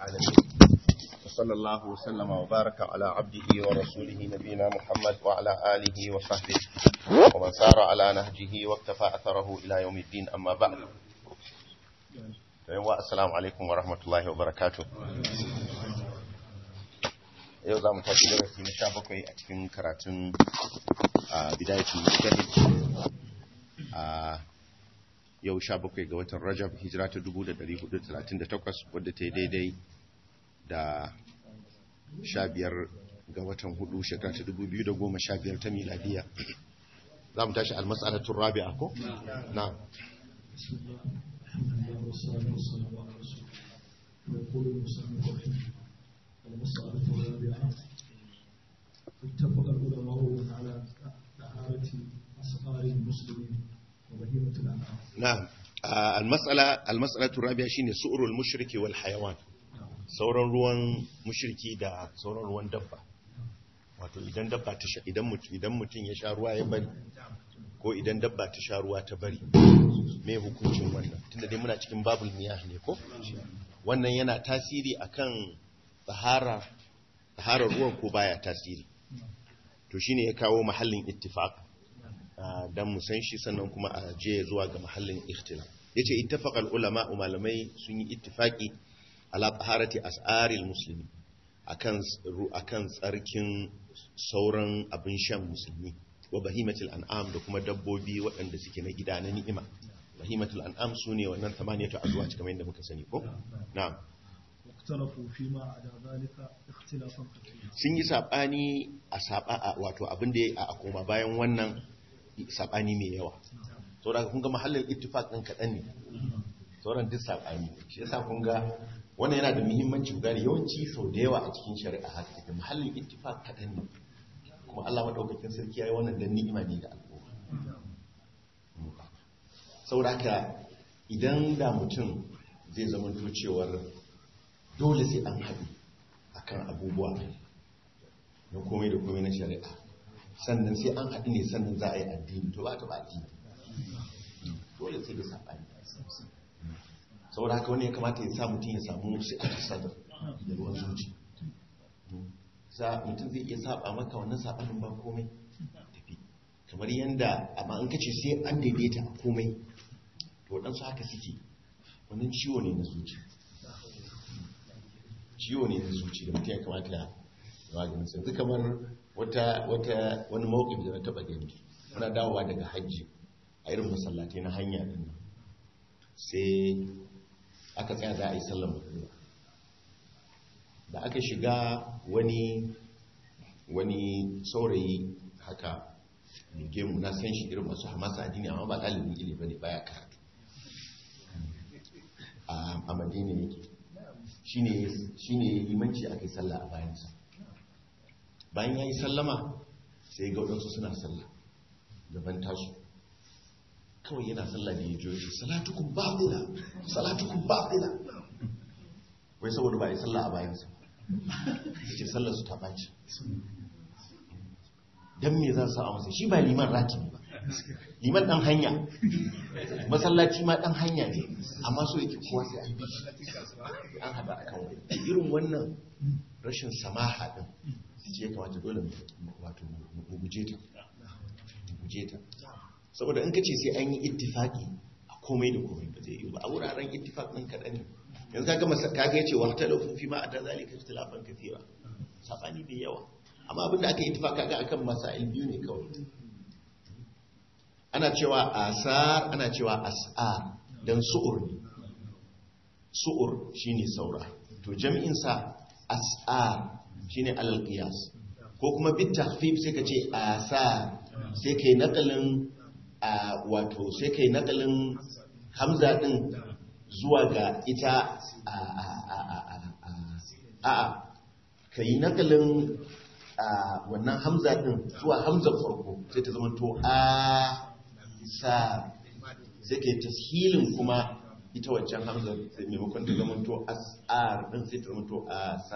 العالمين وصلى الله وسلم وبارك على عبده ورسوله نبينا محمد وعلى آله وصحبه ومن سار على نهجه واكتفى أثره إلى يوم الدين أما بعد السلام عليكم ورحمة الله وبركاته yau za mu tashi darasi na sha bakwai a cikin karatun bidayatul mujtahid a yau sha bakwai ga watan rajab hijira ta 1438 wadda ta yi daidai da sha biyar ga watan hudu shekara ta 2015 ta miladiya za mu tashi almasalatun rabi'a ko? na يقول المسلم رحمه المسألة الرابعة اتفق العلماء على طهارة أسرار المسلمين وبهيمة الأنعام نعم المسألة المسألة الرابعة شيء سؤر المشرك والحيوان sauran ruwan mushriki da sauran ruwan dabba wato idan dabba ta sha idan mutum idan mutum ya sha ruwa ya bari ko idan dabba ta sha ruwa ta bari me hukuncin wannan tunda dai muna cikin babul miyah ne ko wannan yana tasiri akan tsahara tsaharar ruwan ko baya tasiri to shine ya kawo mahallin ittifaq dan mu san shi sannan kuma a je zuwa ga mahallin ikhtilaf yace ittafaqal ulama malamai sun yi ittifaqi ala taharati as'aril muslimi akan akan tsarkin sauran abin shan musulmi wa bahimatul an'am da kuma dabbobi waɗanda suke na gida na ni'ima bahimatul an'am sune wannan tamaniyatu azwaj kamar yadda muka sani ko na'am واختلفوا فيما عدا ذلك اختلافا كثيرا sun yi sabani a saba wato abin da a koma bayan wannan sabani mai yawa saboda kun ga mahallin ittifaq din kadan ne sauran duk sabani shi yasa kun ga wannan yana da muhimmanci gane yawanci sau da yawa a cikin shari'a haka take mahallin ittifaq kadan ne kuma Allah madaukakin sarki yayi wannan dan ni'ima ne ga al'umma saboda haka idan da mutum zai zama to cewar dole sai an haɗu akan abubuwa na komai da komai na shari'a sannan sai an haɗu ne sannan za a yi addini to ba ta ba addini dole sai da saɓani saboda haka wani ya kamata ya sa mutum ya samu sai a sadar da ruwan zuci za mutum zai iya saba maka wannan saɓanin ba komai tafi kamar yadda amma an kace sai an daidaita a komai to waɗansu haka suke wannan ciwo ne na zuci ciwo ne na zuci da mutum ya kamata ya maganin sai yanzu kamar wata wata wani mawqif da na taba gani muna dawowa daga hajji a irin masallatai na hanya din nan sai aka tsaya za a yi sallar magriba da aka shiga wani wani saurayi haka mai gemu na san shi irin masu hamasa addini amma ba ɗalibin ilimi bane baya karatu a madina yake shi ne limanci aka yi sallah a bayansa bayan ya yi sallama sai ga waɗansu suna sallah gaban tasu kawai yana sallah da ya jiyo shi salatukun baɗila salatukun baɗila wai saboda ba a yi sallah a bayansa ya ce sallar su ta ɓaci don me za su a masa shi ba liman ratibi ba liman ɗan hanya masallaci ma ɗan hanya ne amma so yake kowa sai an bi an haɗa a kan wani irin wannan rashin samaha ɗin ce ya kamata dole wato mu guje ta guje ta saboda in ka ce sai an yi ittifaki a komai da komai ba zai yi ba a wuraren ittifak ɗin kaɗan ne yanzu kaga masa kaga yace wa talafu fi ma ada zalika ikhtilafan kathira sabani da yawa amma abinda aka yi ittifaka kaga akan masail biyu ne kawai ana cewa asar ana cewa as'ar dan su'ur ne su'ur shine saura to jami'in sa as'ar shine alal qiyas ko kuma bit takhfif sai ka ce asar sai kai nakalin wato sai kai nakalin hamza din zuwa ga ita a a a kai nakalin wannan hamza din zuwa hamzar farko sai ta zama to a sa sai ke tashilin kuma ita waccan hamzar sai maimakon ta zama to as'ar din sai ta zama to a sa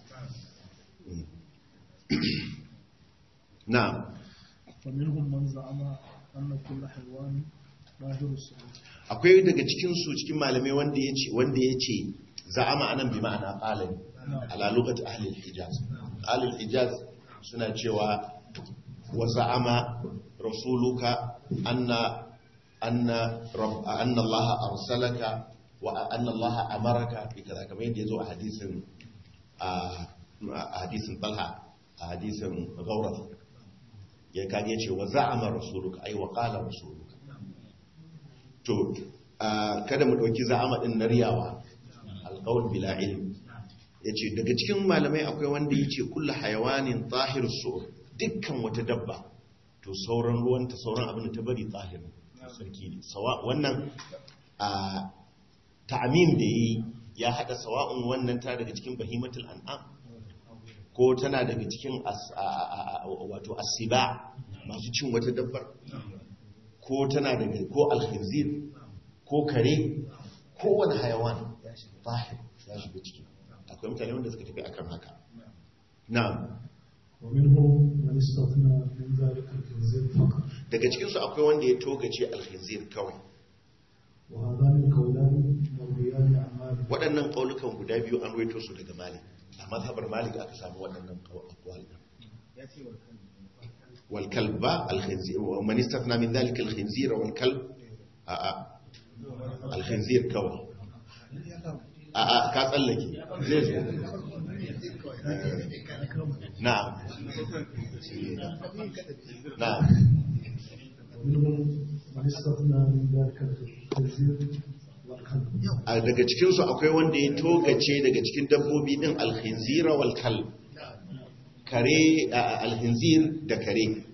na فمنهم من زعم أن كل حيوان ظاهر الصلاة akwai daga cikinsu cikin malamai wanda ya ce wanda ya ce za'ama anan bi ma'ana qala ne ala lugat ahli al-hijaz ahli al-hijaz suna cewa wa za'ama rasuluka anna anna rabb anna Allah arsalaka wa anna Allah amaraka bi kaza kamar yadda yazo a hadisin a a hadisin Talha a hadisin Ghawrah ya kage ce wa za'ama rasuluka ai wa qala rasuluka to kada mu dauki za'ama din na riyawa alqaul bila ilm yace daga cikin malamai akwai wanda yace kullu hayawanin tahir su dukkan wata dabba to sauran ruwanta sauran abin da ta bari tahir sarki ne sawa wannan a ta'mim da yi ya hada sawa'un wannan ta daga cikin bahimatul an'am ko tana daga cikin wato asiba masu cin wata dabbar ko tana daga ko alkhinzir ko kare ko wani hayawan fahim ya shiga ciki akwai mutane wanda suka tafi akan haka na'am ومنهم من استثنى من ذلك الخنزير فقط daga cikin su akwai wanda ya togace alkhinzir kawai وهذان القولان مرويان عن مالك waɗannan ƙaulukan guda biyu an ruwaito su daga malik a mazhabar malik aka samu waɗannan ƙawal wal kalb ba alkhinzir wa man istathna min dhalika alkhinzir wal kalb a a alkhinzir kawai a a ka tsallake zai zo na'am na'am ومنهم من استثنى من ذلك الخنزير والكلب a daga cikinsu akwai wanda ya togace daga cikin dabbobi din alhinzira wal kalb kare a alhinzir da kare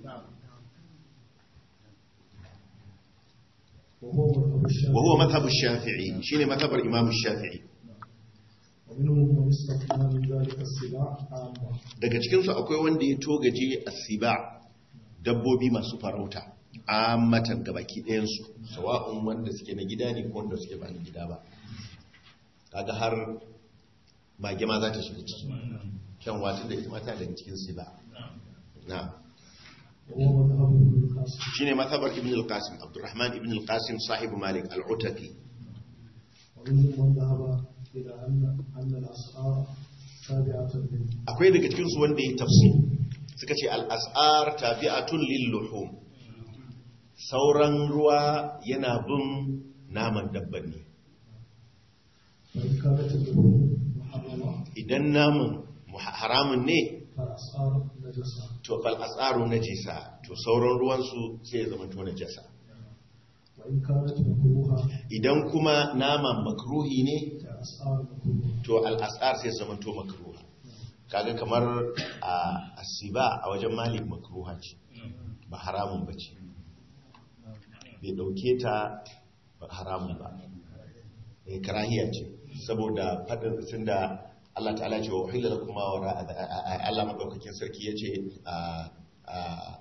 وهو مذهب الشافعي wa huwa madhhabu shafi'i shine madhhabar imam shafi'i ومنهم من استثنى من ذلك السباع عامة daga cikinsu akwai wanda ya togaje asiba dabbobi masu farauta ammatan gabaki ɗayansu sawa'un wanda suke na gida ne ko wanda suke ba na gida ba kaga har mage ma za ta shiga ciki kyan watan da ita mata daga cikin siba na وهو مذهب ابن القاسم shine mazhabar ibn al-qasim abdurrahman ibn al-qasim sahibu malik al-utaqi ومنهم من ذهب إلى أن أن الأسعار تابعة لل akwai daga cikin su wanda ya tafsir suka ce al-as'ar tabi'atun lil-luhum sauran ruwa yana bin naman dabban ne فإن كانت اللحوم محرمة idan naman muha- haramun ne فالأسعار نجسة to fal as'aru najisa to sauran ruwan su sai ya zama to najasa وإن كانت مكروهة idan kuma naman makruhi ne فالأسعار مكروهة to al as'ar sai ya zama to makruha kaga kamar a asiba a wajen malik makruha ce ba haramun bace bai dauke ta ba haramun ba eh karahiya ce saboda fadin tunda Allah ta'ala ce wa uhilla lakum ma wara Allah madaukakin sarki yace a a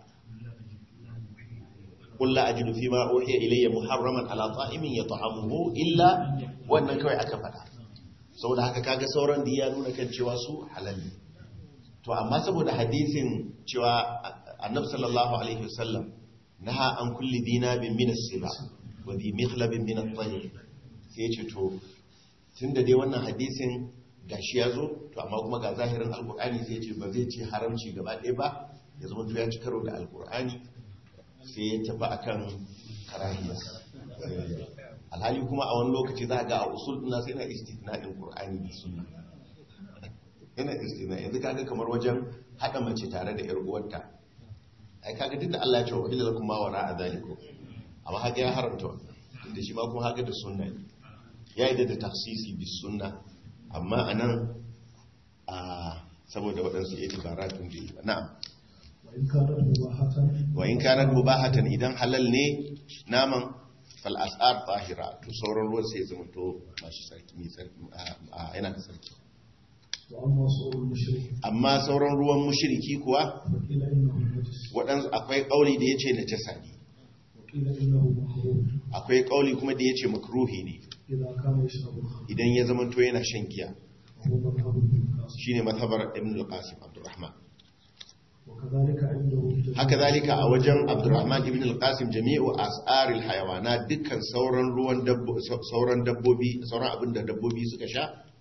قل لا أجد فيما أوحي إلي محرما على طائم يطعمه إلا wannan kawai aka faɗa saboda haka kaga sauran da ya nuna kan cewa su halal ne to amma saboda hadisin cewa annab sallallahu alaihi wasallam naha an kulli dinabin min as-siba wa bi mikhlabin min at-tayr sai ya ce to tunda dai wannan hadisin gashi ya zo to amma kuma ga zahirin alqur'ani sai ya ce ba zai ce haramci gaba ɗaya ba ya zama to ya ci karo da alqur'ani sai ya tafi akan karahiyya alhali kuma a wani lokaci za a ga a usul ɗina sai na istitna'in qur'ani da sunna yana istina yanzu kaga kamar wajen haɗa mace tare da 'yar uwarta ai kaga duk da Allah ya ce wa illa lakum ma wara azalikum amma haka ya haramta wannan tunda shi ma kuma haka da sunna ne ya yi da tafsisi bis sunna amma anan a saboda waɗansu itibaratun da yi ba na'am وإن كانت مباحة wa in kanat mubahatan idan halal ne naman fal as'ar tahira to sauran ruwan sai ya zama to masu sarki mai sarki a yana da sarki وأما صور المشرك amma sauran ruwan mushriki kuwa فقيل إنه نجس waɗansu akwai ƙauli da ya ce na jasa ne وقيل إنه مكروه akwai ƙauli kuma da ya ce makruhi ne إذا كان يشرب الخمر idan ya zama to yana shan giya وهو مذهب ابن القاسم shine mazhabar ibn al-qasim abdurrahman وكذلك عنده جميع haka zalika a wajen abdurrahman ibn al-qasim jami'u as'aril hayawana dukkan sauran ruwan dabbo sauran dabbobi sauran abin da dabbobi suka sha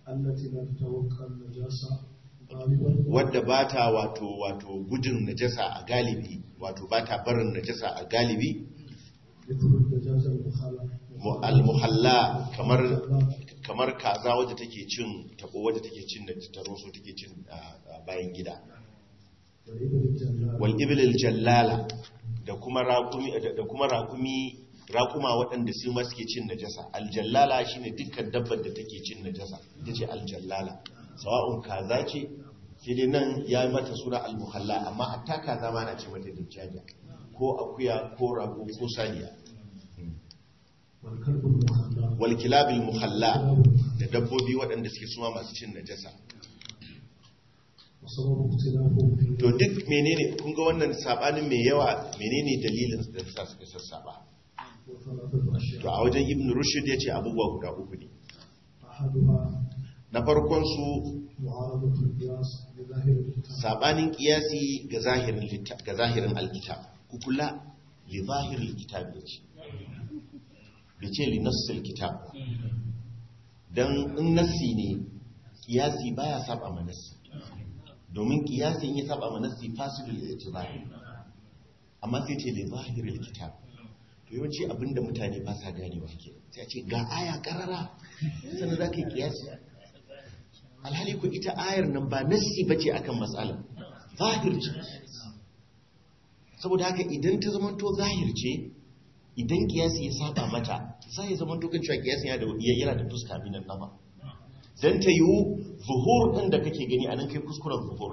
التي لا تتوقع النجاسة غالبا wadda ba ta wato wato gudun najasa a galibi wato ba ta barin najasa a galibi مثل النجاسة المخالفة mu- al-muhalla kamar kamar kaza wadda take cin tabo wadda take cin da taroso take cin ah, ah, bayan gida والإبل الجلال wal ibil jallala da kuma raqumi da da kuma raqumi raquma waɗanda su ma suke cin najasa aljallala shine dukkan dabbar da take cin najasa ita ce aljallala sawa'un kaza ce sai dai nan ya yi mata suna almuhalla amma hatta kaza ma na ce mata dajjaja ko akuya ko rago ko saniya والكلب المخلى wal kilabil muhalla da dabbobi waɗanda suke suma masu cin najasa وسبب اختلافهم في to duk menene kun ga wannan sabanin mai yawa menene dalilin da sa suka sassaba وثلاثة أشياء to a wajen ibn rushd ya ce abubuwa guda uku ne أحدها na farkon su معارضة القياس بظاهر الكتاب sabanin kiyasi ga zahirin litta- ga zahirin alkitab ku kula li zahirin kitab ya ce bai ce li nassil kitab ba. dan in nassi ne kiyasi baya saba ma nassi domin kiyasin ya saba ma nassi fasidul itibari amma sai ce li zahirin kitab to yawanci abinda mutane ba sa ganewa ke sai a ce ga aya karara sannan za ka yi kiyasi alhali ku ita ayar nan ba nassi ba ce akan matsalar zahir ce saboda haka idan ta zamanto zahir ce idan kiyasi ya saba mata za ya zamanto kan cewa kiyasi yana da yana da fuska minan nama dan ta yiwu zuhur din da kake gani anan kai kuskuren zuhur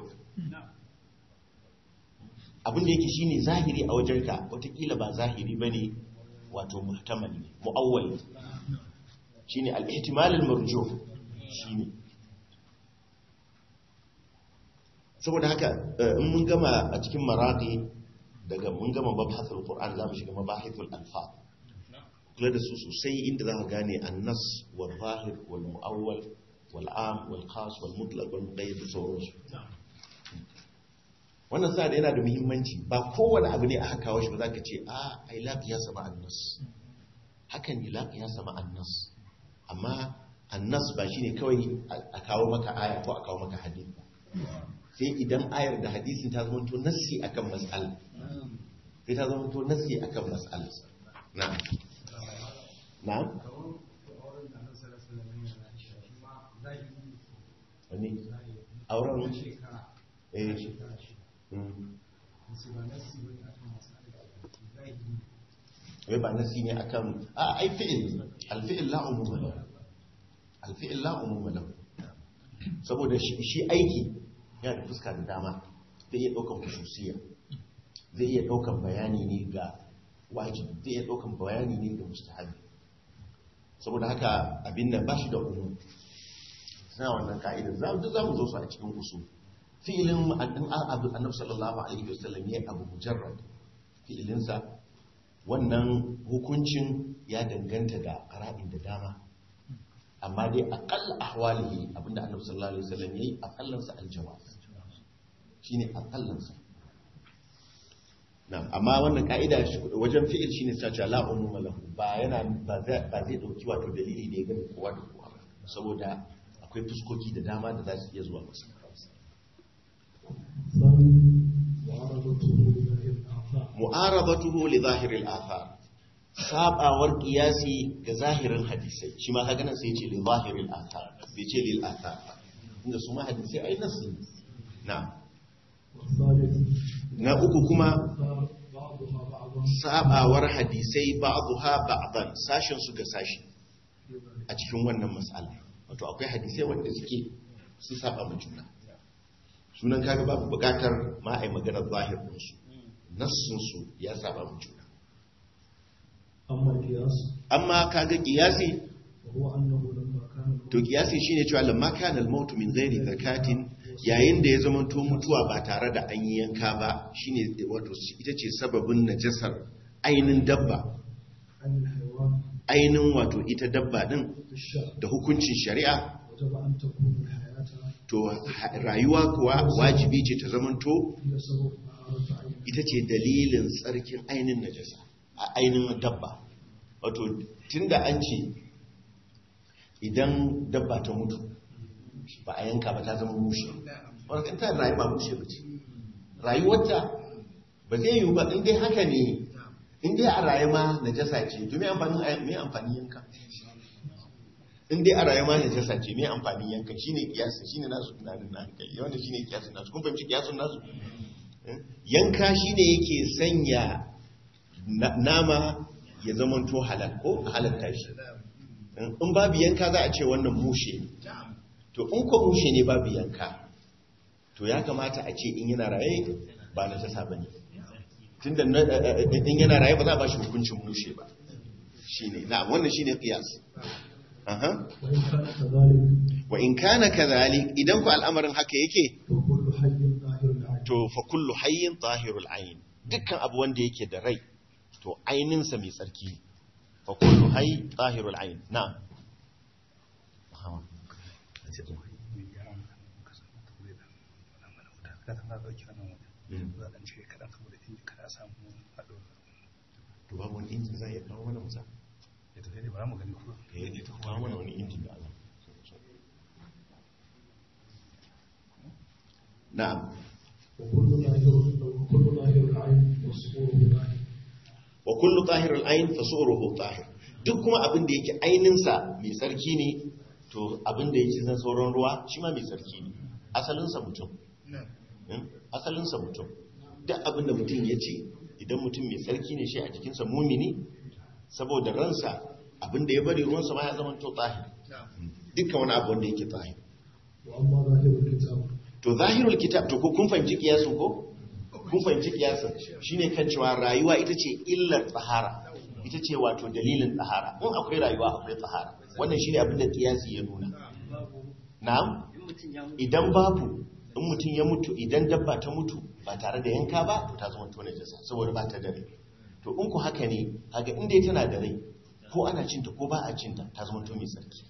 abin da yake shine zahiri a wajenka watakila ba zahiri bane wato muhtamal ne muawwal ne. shine al-ihtimal al-marjuh shine saboda haka eh, in mun gama a cikin maraqi daga mun gama mabhasul qur'an za mu shiga mabahithul alfaz kula da su sosai inda za ka gane annas wal zahir wal muawwal wal am wal khas wal mutlaq wal muqayyad da sauransu wannan sa da yana da muhimmanci ba kowane abu ne aka kawo shi ba za ka ce a ai la qiyasa ma annas hakan ne la qiyasa ma annas amma annas ba shine kawai a kawo maka aya ko a kawo maka hadisi ba sai idan ayar da hadisin ta zama to nassi akan mas'ala sai ta zama to nassi akan mas'ala na'am na'am wani auren eh mm. wai ba nassi ne akan a ai fi'il alfi'il la umuma lahu alfi'il la umuma lahu saboda shi shi aiki yana da fuska da dama zai iya ɗaukan kususiya zai iya ɗaukan bayani ne ga wajibi zai iya ɗaukan bayani ne ga mustahabi saboda haka abin nan ba shi da umu suna wannan ka'idar za duk za mu zo su a cikin usul fi'ilin ma'adin abu annabi sallallahu alaihi wasallam ya abu mujarrad fi'ilinsa wannan hukuncin ya danganta da qara'in da dama amma dai aqall ahwalihi abinda annabi sallallahu alaihi wasallam yayi aqallansa aljawaz shine aqallansa na'am amma wannan ka'ida wajen fi'il shine sace la umuma lahu ba yana ba zai ba zai dauki wato dalili da ya gani kowa da kowa ba saboda akwai fuskoki da dama da za su iya zuwa masa ثاني معارضته لظاهر الآثار mu'arabatuhu li zahiril athar sabawar kiyasi ga zahirin hadisai shi ma kaga nan sai ya ce li zahiril athar bai ce lil athar ba inda su ma hadisai ai nasu ne na والثالث na uku kuma آثار بعضها بعضا sabawar hadisai ba'dha ba'dan sashin su ga sashi a cikin wannan mas'ala wato akwai hadisai wanda suke su saba ma juna sunan kaga babu bukatar ma ai magana zahir din su nassun su ya saba ma juna أما القياس amma kaga kiyasi وهو أنه لما كان to kiyasi shine cewa lamma kana al-maut min ghairi zakatin yayin da ya zamanto mutuwa ba tare da an yi yanka ba shine wato ita ce sababin najasar ainin dabba عن الحيوان ainin wato ita dabba din في الشرع da hukuncin shari'a وجب أن تكون الحياة to ha- rayuwa kuwa wajibi ce ta zamanto هي سبب طهارة عين ita ce dalilin tsarkin ainin najasa a ainin dabba wato tunda an ce idan dabba ta mutu ba a yanka ba ta zama mushe wanda in ta rayu ba mushe ba ce rayuwarta ba zai yiwu ba in dai haka ne in dai a rayu ma najasa ce to me amfanin me amfanin yanka in dai a rayu ma najasa ce me amfanin yanka shine kiyasi shine nasu tunanin na hankali wanda shine kiyasin nasu kun fahimci kiyasin nasu Eh? yanka shine yake sanya na- nama ya zamanto halal ko a halatta shi in babu yanka za a ce wannan mushe ne to in ko mushe ne babu yanka to ya kamata a ce in yana raye ba na tasa ba ne tunda na- eh, eh, in yana raye ba za a ba shi hukuncin mushe ba shi ne na wannan shi ne kiyas Aha. وإن كان كذلك wa in kana kadhalik idan ku al'amarin haka yake فكل حي ظاهر العين to fa kullu hayyin zahirul ayn dukkan abu wanda yake da rai to aininsa mai tsarki ne. fa kullu hayy zahirul ayn na'am Muhammad. Mm. to babu wani injin zai iya kawo mana musa eh ita kawo mana wani injin da Allah na'am وكل ظاهر وكل ظاهر العين وصفوره ظاهر wa kullu tahirul ayn fa su'ruhu tahir duk kuma abin da yake aininsa mai tsarki ne to abin da yake zan sauran ruwa shi ma mai tsarki ne asalinsa mutum Hmm? asalinsa mutum duk abin da mutum ya ce idan mutum mai tsarki ne shi a jikinsa mumini saboda ransa abin da ya bari ruwansa ma ya zama to tahir dukkan wani abu wanda yake tahir وأما ظاهر الكتاب to zahirul kitab to ko kun fahimci kiyasin ko kun fahimci kiyasin shine kan cewa rayuwa ita ce illar tsahara ita ce wato dalilin tsahara in akwai rayuwa akwai tsahara wannan shine abin da kiyasi ya nuna na'am idan babu in mutum ya mutu idan dabba ta mutu ba tare da yanka ba to ta zama tona jasa saboda ba ta da rai to in ku haka ne kaga in dai tana da rai ko ana cinta ko ba a cinta ta zama to mai tsarki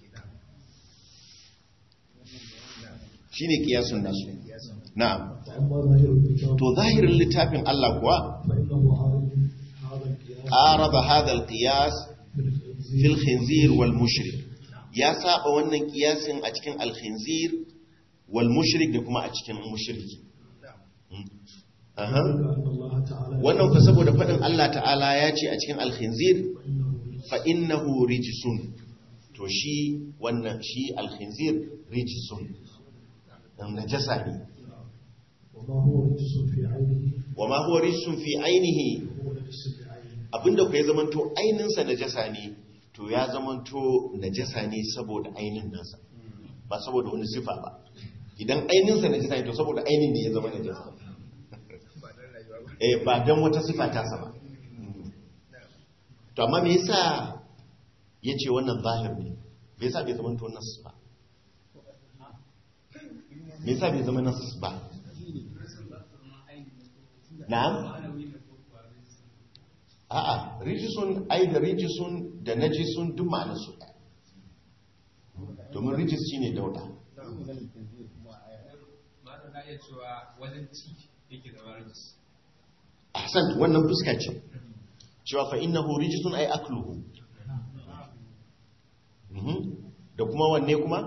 shine kiyasun nasu na'am وأما ظاهر الكتاب to zahirin littafin Allah kuwa فإنه هذا هذا القياس araba hadha alqiyas بالخنزير fil khinzir wal mushrik ya saba wannan kiyasin a cikin al khinzir wal mushrik da kuma a cikin mushriki aha ذلك أن الله تعالى wannan fa saboda fadin Allah ta'ala ya ce a cikin al khinzir فإنه fa innahu rijsun to shi wannan shi al khinzir rijsun dan najasa ne وما هو رجس في عينه wa ma huwa rijsun fi ainihi هو نجس في عينه abinda ku ya zamanto aininsa najasa ne to ya zamanto najasa ne saboda ainin nasa ba saboda wani sifa ba idan aininsa najasa ne to saboda ainin da ya zama najasa eh ba dan wata sifa ta sa ba to amma me yasa yace wannan zahir ne me yasa bai zamanto nas ba me yasa bai zama nas ba na'am a'a rijisun ai da rijisun da najisun duk ma'anar su ɗaya domin rijis shine dauda Mata na iya cewa wajen ci yake da rajis. ahsan wannan fuska ce cewa fa innahu rijisun ai akluhu Mhm. da kuma wanne kuma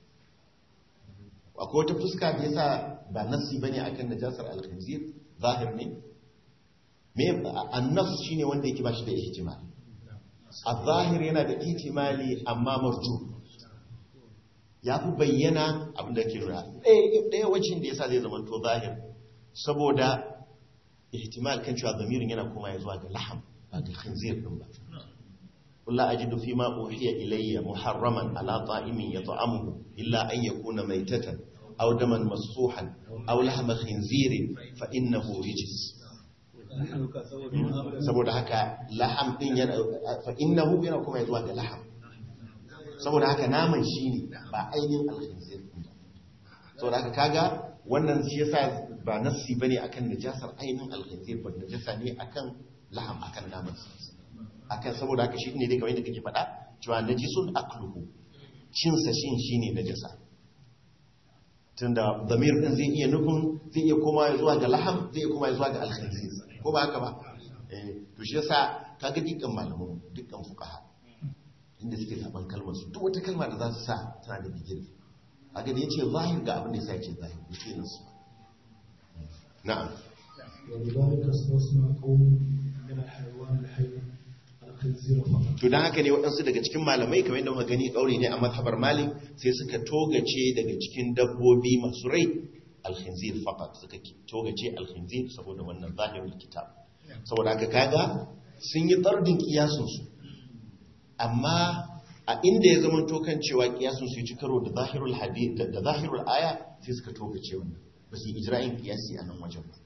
akwai wata fuska da yasa ba nassi bane akan najasar al-khinzir zahir ne me an-nass shine wanda yake bashi da ihtimal al-zahir yana da ihtimali amma marju ya fi bayyana abin da ke nuna ɗaya wacin da yasa zai zama to zahir saboda ihtimal kan cewa zamirin yana koma ya zuwa ga laham ba ga khinzir din ba قل لا أجد فيما أوحي إلي محرما على طائم يطعمه إلا أن يكون ميتة أو دما مصفوحا أو لحم خنزير فإنه رجس saboda haka laham din yana fa innahu yana kuma zuwa ga laham saboda haka naman shine ba ainihin alkhinzir din ba saboda haka kaga wannan shi yasa ba nassi bane akan najasar ainihin alkhinzir ba najasa ne akan laham akan naman akan saboda haka shi ne dai kamar yadda kake faɗa cewa najisun akluhu cin sa shin shine najasa tunda damir din zai iya nufin zai iya koma zuwa ga laham zai iya koma zuwa ga alkhinzir ko ba haka ba eh to shi yasa kaga dukkan malamu dukkan fuqaha inda suke zaben kalmar su duk wata kalma da za su sa tana da bigiri a ga da yace zahir ga abin da yasa yace zahir yace nasu na'am ولذلك استثنى قوم من الحيوان الحي الخنزير فقط to dan haka ne waɗansu daga cikin malamai kamar yadda muka gani kauri ne a mazhabar malik sai suka togace daga cikin dabbobi masu rai alkhinzir faqat suka ki- togace alkhinzir saboda wannan zahirul kitab saboda haka kaga sun yi tsardin kiyasun su amma a inda ya zama tokan cewa kiyasun su ya ci karo da zahirul hadith da da zahirul aya sai suka togace wannan ba su yi ijra'in kiyasi a nan wajen ba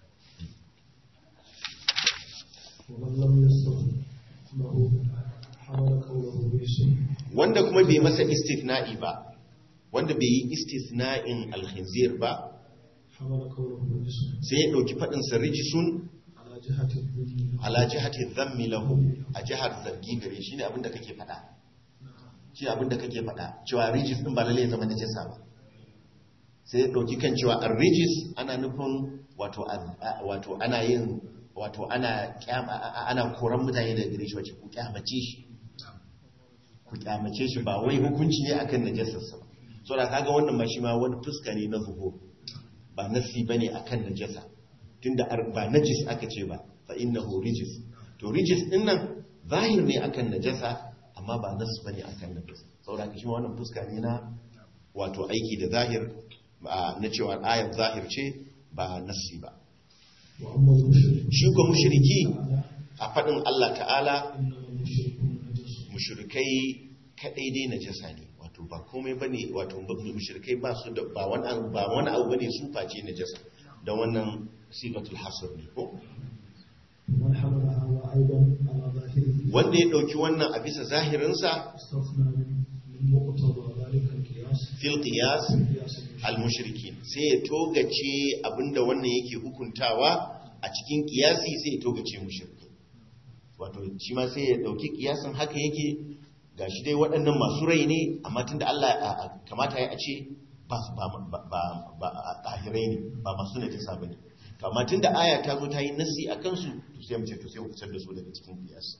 ومن لم يستثن له حمل قوله باسم wanda kuma bai masa istithna'i ba wanda bai yi istithna'in alkhinzir ba حمل قوله باسم sai ya ɗauki faɗinsa rijisun على جهة الذم ala jihati dhammi lahu a jihar zargi gare shi ne abinda kake faɗa shi abinda kake faɗa cewa rijis ɗin ba lalle ya zama najasa ba sai ya ɗauki kan cewa an rijis ana nufin wato a- a- wato ana yin wato ana kyam- a- a- ana koran mutane daga gare shi wacce ku kyamace shi ku kyamace shi ba wai hukunci ne akan najasarsa ba so da kaga wannan ma shi ma wani fuska ne na zuhur ba nasi bane akan najasa tunda ar- ba najis aka ce ba fa innahu rijis to rijis din nan zahir ne akan najasa amma ba nas bane akan najasa saboda shi ma wannan fuska ne na wato aiki da zahir ba- na cewa ayar zahir ce ba nasi ba وأما المشرك shi ko mushriki a faɗin Allah ta'ala إنما المشركون نجس mushrikai kadai dai najasa ne wato ba komai bane wato mushrikai ba su da ba wani abu ba wani abu bane su face najasa da wannan sigatul hasr ne ko ومن حمل هذا أيضا على ظاهره wanda ya dauki wannan a bisa zahirinsa استثنى من من مقتضى ذلك القياس fil qiyas قياس المشرك al mushrikin sai ya togace abinda wannan yake hukuntawa a cikin kiyasi sai ya togace mushrikai wato shi ma sai ya dauki kiyasin haka yake gashi dai waɗannan masu rai ne amma tunda Allah a- a- kamata ya ce ba su- ba ba ba ba a ɗahirai ne ba masu najasa bane to amma tunda aya ta zo ta yi nasi a kansu to sai mu ce to sai mu fitar da su daga cikin kiyasi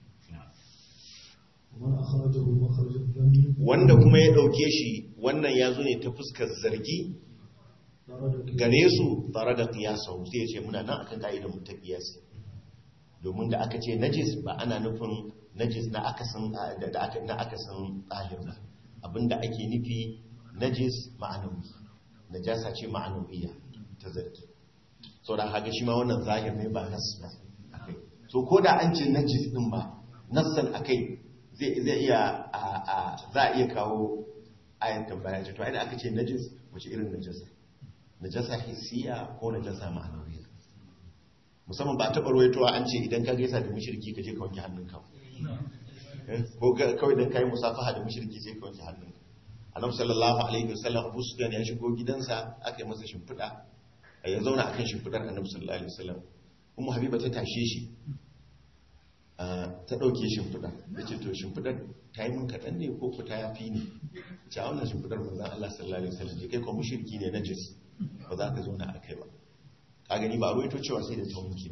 ومن أخرجه مخرج الذم wanda kuma ya dauke shi wannan ya zo ne ta fuskar zargi درجة gare su tare da kiyasau sai ya ce muna nan akan ka'idar mu ta kiyasi domin da aka ce najis ba ana nufin najis na akasin da da aka na akasin tsahir ba abinda ake nufi najis ma'anawi najasa ce ma'anawiyya ta zargi so da haka shi ma wannan zahir ne ba nas ba akai so ko da an ce najis din ba nassan akai zai zai iya a a za a iya kawo ayan tambaya ce to ai da aka ce najis wace irin najasa najasa hissiya ko najasa ma'anawiya musamman ba taɓa ruwaitowa an ce idan ka gaisa da mushriki ka je ka wanke hannunka Eh, ko ga- kawai dan kai musafaha da mushriki sai ka wanke hannunka annabi sallallahu alaihi wasallam Abu Sufyan ya shigo gidansa aka yi masa shimfiɗa eh, ya zauna akan shimfiɗar annabi sallallahu alaihi wasallam ummu habiba ta tashe shi ah, ta ɗauke shimfiɗar ya ce to shimfiɗar ta yi min kaɗan ne ko ku ta yafi ne ce a wannan shimfiɗar manzan Allah sallallahu alaihi wasallam je kai ko mushriki ne najis ba za ka zauna a kai ba ka gani ba a ruwaito cewa sai da ta wanke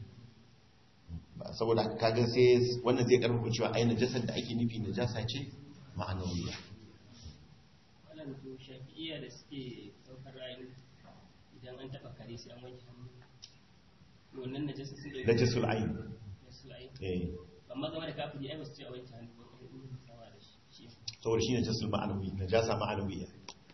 ba saboda haka kaga sai wannan zai karfafa cewa ai najasar da ake nufi najasa ce ma'anawiya wannan to shafi'iyya da suke ɗaukar ra'ayin idan an taɓa kare sai an wanke hannu wannan najasa sun da najasul ayn nasul ayin eh amma game da kafiri ai ba su ce a wanke hannu ba kuma in sawa da shi shi saboda shi najasul ma'anawi najasa ma'anawiya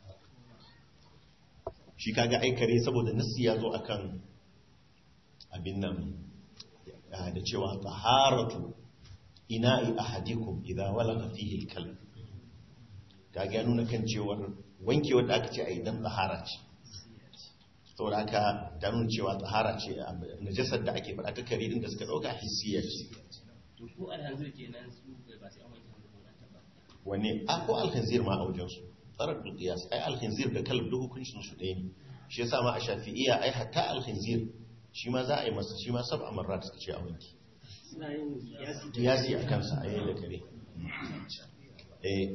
shi kaga ai kare saboda nassi ya zo akan abin nan ah, da cewa taharatu ina'i ahadikum idza walaga fihi al-kalb kaga ya nuna kan cewar wanke wanda aka ce a idan tahara ce saboda haka ta nuna cewa tahara ce ah, najasar da ake faɗa ta kare din da suka dauka hissiya ce to ko alhanzir kenan su bai ba sai an wanke hannu ba an taɓa wanne a ko alkhinzir ma a wajensu tsarar da qiyas ai alkhinzir da kalb duk hukuncin su ɗaya ne shi yasa ma a shafi'iyya ai hatta alkhinzir shi ma za a yi masa shi ma sab'a marrat suka ce a wanki suna yin kiyasi qiyasi a kansa a yayin da kare eh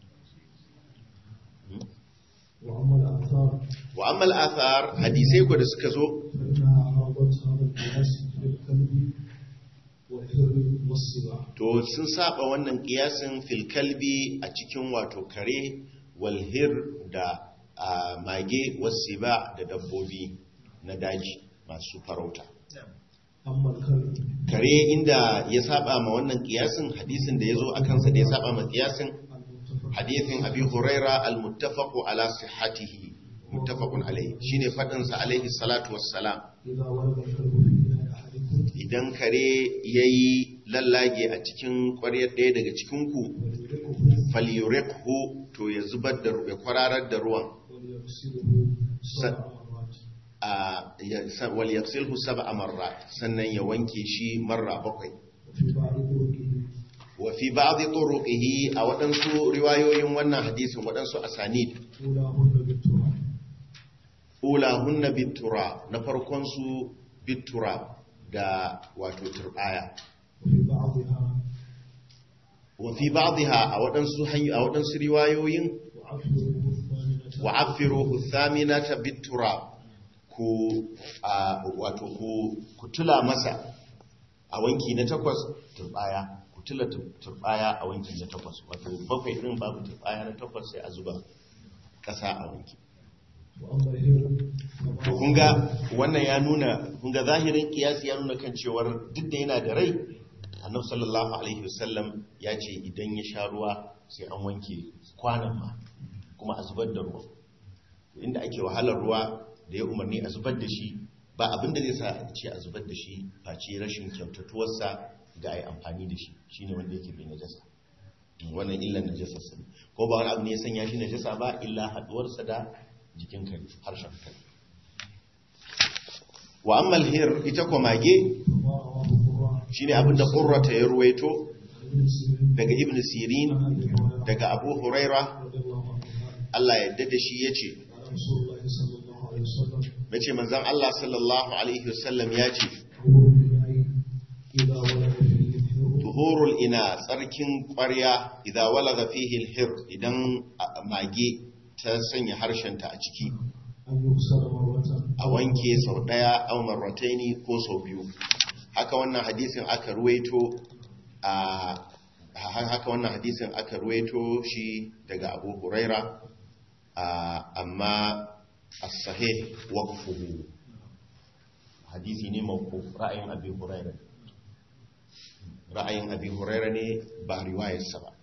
وأما الآثار wa amma al-athar hadisai ko da suka zo فإنها عرضت هذا القياس في الكلب والحر والسباع to sun saba wannan qiyasin fil kalbi a cikin wato kare wal hir da a, mage wasiba da dabbobi na daji masu farauta أما الكلب kare inda ya saba ma wannan kiyasin hadisin da ya zo a kansa da ya saba ma kiyasin المتفق hadithin abi huraira al-muttafaqu ala sihhatihi muttafaqun alayhi shine fadin sa alayhi salatu wassalam إذا ولد الكلب في إناء أحدكم idan kare yayi lallage a cikin ƙwaryar ɗaya daga cikin ku فليدركه falyuriqhu to ya zubar da ya kwararar da ruwan وليغسله سبع مرات a ya- sa- wal yaghsilhu sab'a marrat sannan ya wanke shi marra bakwai وفي بعض طرقه wa fi ba'd turuqihi a waɗansu riwayoyin wannan hadisin waɗansu asanid أولاهن بالتراب ulahunna bitura na farkon su bitura da wato turbaya وفي بعضها wa fi ba'dha a waɗansu hanyo a waɗansu riwayoyin وعفره الثامنة wa afiruhu thaminata bitura ku a wato ku ku tula masa a wanki na takwas turbaya ku tula tur- turbaya a wanki na takwas wato bakwai din babu turbaya na takwas sai a zuba ƙasa a wanki وأما الهر to kun ga wannan ya nuna kun ga zahirin kiyasi ya nuna kan cewar duk da yana da rai annabi sallallahu alaihi wasallam ya ce idan ya sha ruwa sai an wanke kwanan ma kuma a zubar da ruwa inda ake wahalar ruwa da ya umarni a zubar da shi ba abin da zai sa a ce a zubar da shi face rashin kyautatuwarsa ga a yi amfani da shi shine wanda yake bai najasa wannan illan najasarsa ne ko ba wani abu ne ya sanya shi najasa ba illa haduwarsa da jikin kare harshen kare wa ammal hir ita ko mage وما رواه القراء shine abin da qurrata ya ruwaito ابن سيرين daga ibn sirin عن أبي هريرة daga abu huraira رضي الله عنه قال Allah ya yarda da shi yace قال رسول الله صلى الله عليه وسلم nace manzon Allah sallallahu alaihi wasallam yace طهور الإناء إذا ولد فيه الحر tuhurul ina tsarkin ƙwarya idan walaga fihi alhir idan a- mage ta sanya harshenta a ciki أن يغسل مرة a wanke sau daya aw marrataini ko sau biyu haka wannan hadisin aka ruwaito a ha- haka wannan hadisin aka ruwaito shi daga Abu Huraira a, amma as-sahih waqfuhu hadisi ne mawquf ra'ayin Abi Huraira ra'ayin Abi Huraira ne ba riwayarsa ba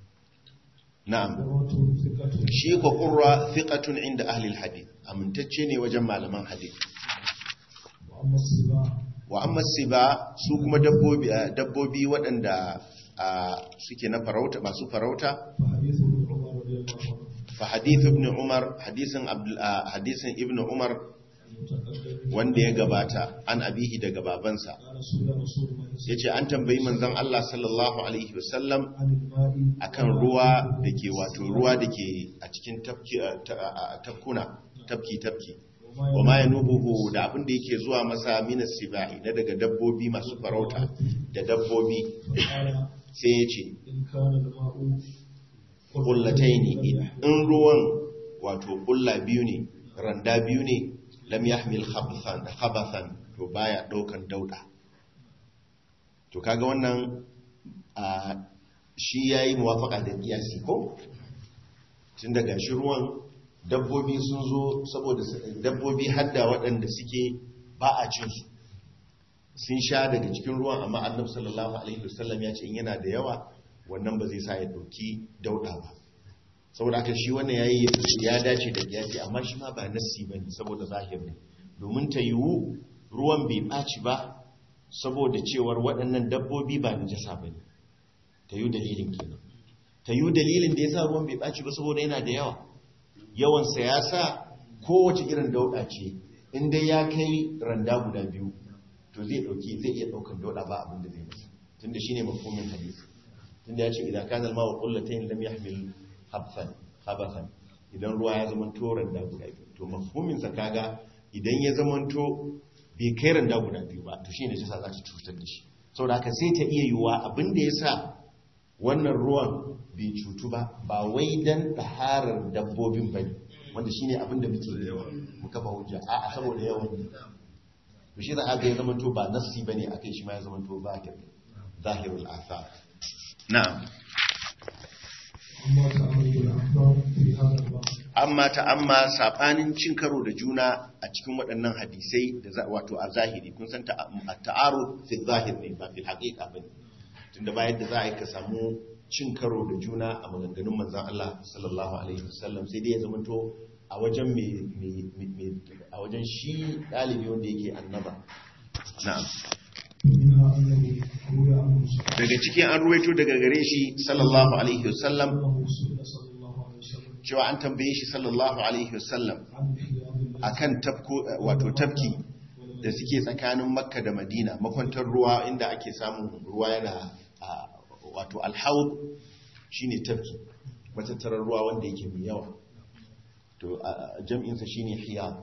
na'am قرة ثقة shi ko qurra thiqatun inda ahli al-hadith amintacce ne wajen malaman hadith وأما السباع wa amma siba su kuma dabbobi eh, dabbobi waɗanda ah, suke na farauta masu farauta فحديث ابن عمر رضي الله عنه fa hadith ibn umar hadisin Abdul- ah, hadisin ibn umar المتقدم wanda ya gabata an abihi daga babansa قال رسول رسول الله صلى yace an tambayi manzon Allah sallallahu alaihi wasallam عن الماء akan ruwa dake wato ruwa dake a cikin tafki ah, ta- ah, ah, tafkuna tafki tafki wa ma yanubuhu da abin da yake zuwa masa minas sibai na daga dabbobi masu farauta da dabbobi فقال sai ya ce إن كان الماء kullataini in ruwan wato kulla biyu ne randa biyu ne lam yahmil khabthan khabathan to baya daukan dauda to kaga wannan a shi yayi muwafaqa da kiyasi ko tun daga shi ruwan dabbobi sun zo saboda su- dabbobi hadda waɗanda suke ba a cin su sun sha daga cikin ruwan amma annabi sallallahu alaihi wasallam ya ce in yana da yawa wannan ba zai sa ya dauki dauda ba saboda haka shi wannan yayi ya dace da kiyasi amma shi ma ba nassi bane saboda zahir ne domin ta yiwu ruwan bai baci ba saboda cewar waɗannan dabbobi ba najasa bane ta yiwu dalilin kenan ta yiwu dalilin da yasa ruwan bai baci ba saboda yana da yawa yawan sa ya sa kowace irin dauda ce in dai ya kai randa guda biyu to zai dauki zai iya daukan dauda ba abin da zai masa tunda shine mafhumin hadisi tunda ya ce idan kana al-ma'u qullatayn lam yahmil habsan khabathan idan ruwa ya zama to randa guda biyu to mafhumin sa kaga idan ya zama to bai kai randa guda biyu ba to shine jisa za ta cutar da shi saboda haka sai ta iya yiwuwa abin da yasa wannan ruwan bai cutu ba ba wai dan taharar dabbobin bane wanda shine abin da muke mu kafa hujja a'a saboda yawan to shi za a ga ya zama to ba nassi bane akai shi ma ya zama to zahir zahirul athar na'am أما تعمد الأحكام في هذا الباب amma ta amma sabanin cin karo da juna a cikin waɗannan hadisai da za wato a zahiri kun san ta'aru fi zahir ne ba fi haqiqa bane tunda bayan da za a yi ka samu cin karo da juna a maganganun manzon Allah sallallahu alaihi wasallam sai dai ya zamanto a wajen me a wajen shi dalibi wanda yake annaba na'am منها أنه روي عنه سبحانه daga cikin an ruwaito daga gare shi sallallahu alaihi wasallam أنه سئل صلى الله عليه وسلم cewa an tambaye shi sallallahu alaihi wasallam عن خيار الناس akan tafko wato tafki da suke tsakanin makka da madina makwantar ruwa inda ake samun ruwa yana a, wato alhaud shine tafki matattarar ruwa wanda yake mai yawa to a- jam'insa shine hiyar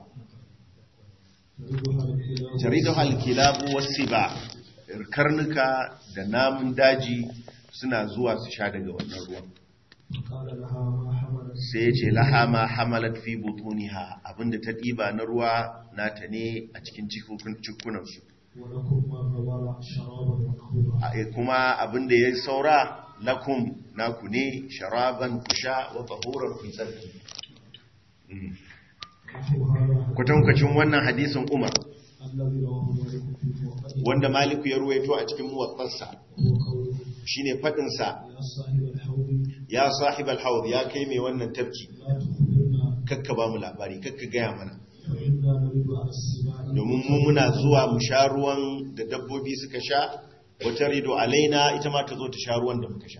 يردها الخيار jaridu halkilabu wasu ba karnuka da namun daji suna zuwa su sha daga wannan ruwan قال لها ما حملت sai ya ce laha ma hamalat fi butuniha abinda ta ɗiba na ruwa nata ne a cikin cikukun- cikunansu ولكم ما غبر شرابا وطهورا A- kuma abinda ya saura lakum naku ne sharaban kusha wa tahuran fi tsarki Mm. نحو هذا kwatankwacin wannan hadisin umar الذي رواه مالك في موطئه wanda maliku ya ruwaito a cikin muwatsarsa وهو قوله shine faɗinsa يا صاحب الحوض ya sahib al ya kai mai wannan tafki لا تخبرنا kakka ba mu labari kakka gaya mana فإنا نريد على السباع domin mu muna zuwa mu sha ruwan da dabbobi suka sha wata rido alaina ita ma ta zo ta sha ruwan da muka sha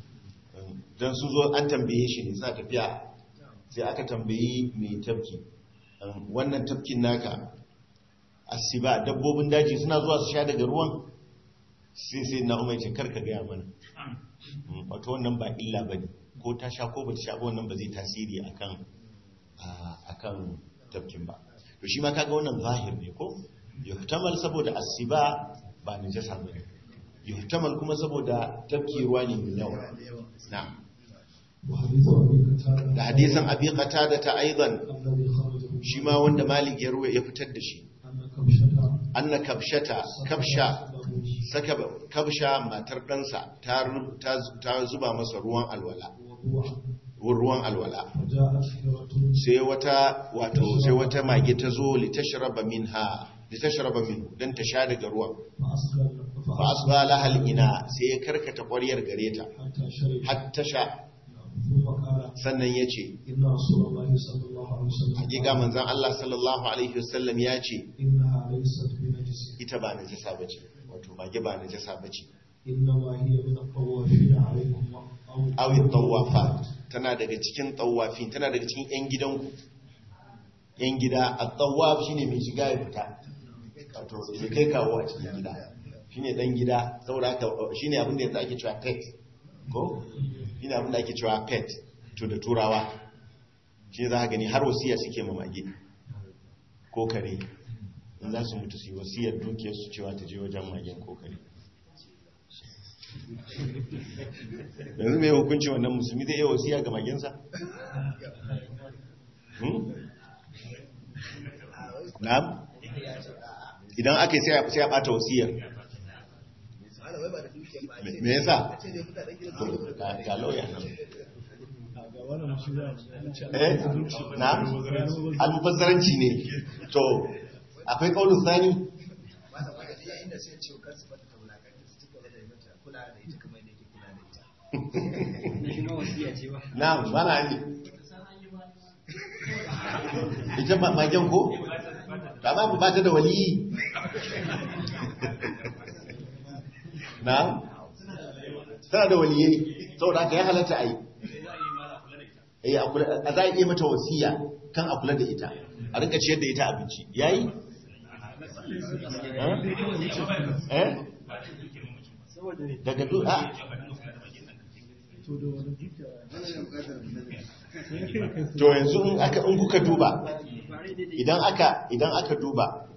don sun zo an tambaye shi ne suna tafiya sai aka tambayi mai tafki um, wannan tafkin naka asiba dabbobin daji suna zuwa su sha daga ruwan sai sai na umar ce karka gaya mana Mm, wato wannan ba illa ba ne ko ta sha ko ba ta sha ba wannan ba zai tasiri akan a- akan tafkin ba to shi ma kaga wannan zahir ne ko yuhtamal saboda asiba ba najasa bane yuhtamal kuma saboda tafki ruwa ne mai yawa na'am وحديث أبي قتادة da hadisin abi qatada ta aidan الذي خرجه shi ma wanda malik ya ruwa ya fitar da shi أن كبشة anna kabshata kabsha له saka kabsha matar ɗansa ta ru- ta ta zuba masa ruwan alwala وضوعا ruwan alwala فجاءت هرة sai wata wato sai wata mage ta zo litashraba minha litashraba minhu dan ta sha daga ruwan فأسقى fa asba laha ina sai ya karkata ƙwaryar gare ta حتى شرب har ta sha ثم قال sannan ya ce إن رسول الله صلى الله عليه وسلم hakika قال manzan Allah sallallahu alaihi wasallam ya ce إنها ليست بنجس ita ba najasa bace wato mage ba najasa bace إنما هي من الطوافين عليكم أو awi tawafat tana daga cikin tawafin tana daga cikin yan gidanku yan gida at-tawaf shine mai shiga ya fita wato ya kai kawo a cikin gida shine dan gida saboda haka shine abin da yanzu ake cewa pet ko shine abin da ake cewa pet to da turawa shi za ka gani har wasiya suke ma mage ko kare in za su mutu su yi wasiyar dukiyar su cewa ta je wajen magen ko kare yanzu mai hukunci wannan musulmi zai iya wasiya ga magensa? Hmm? na'am idan aka yi sai a bata wasiyar Me- me yasa? To, ga- ga lauya nan eh na'am almubazzaranci ne to akwai kaunin sani na'am ba na ne ita ma- magen ko? ba ma ba ta da waliyi na'am tana da waliyai saboda haka ya halatta a yi Eh, a kula- a za a iya mata wasiya kan a kula da ita a rinka ciyar da ita abinci yayi eh daga duk a to yanzu in aka in kuka duba idan aka idan aka duba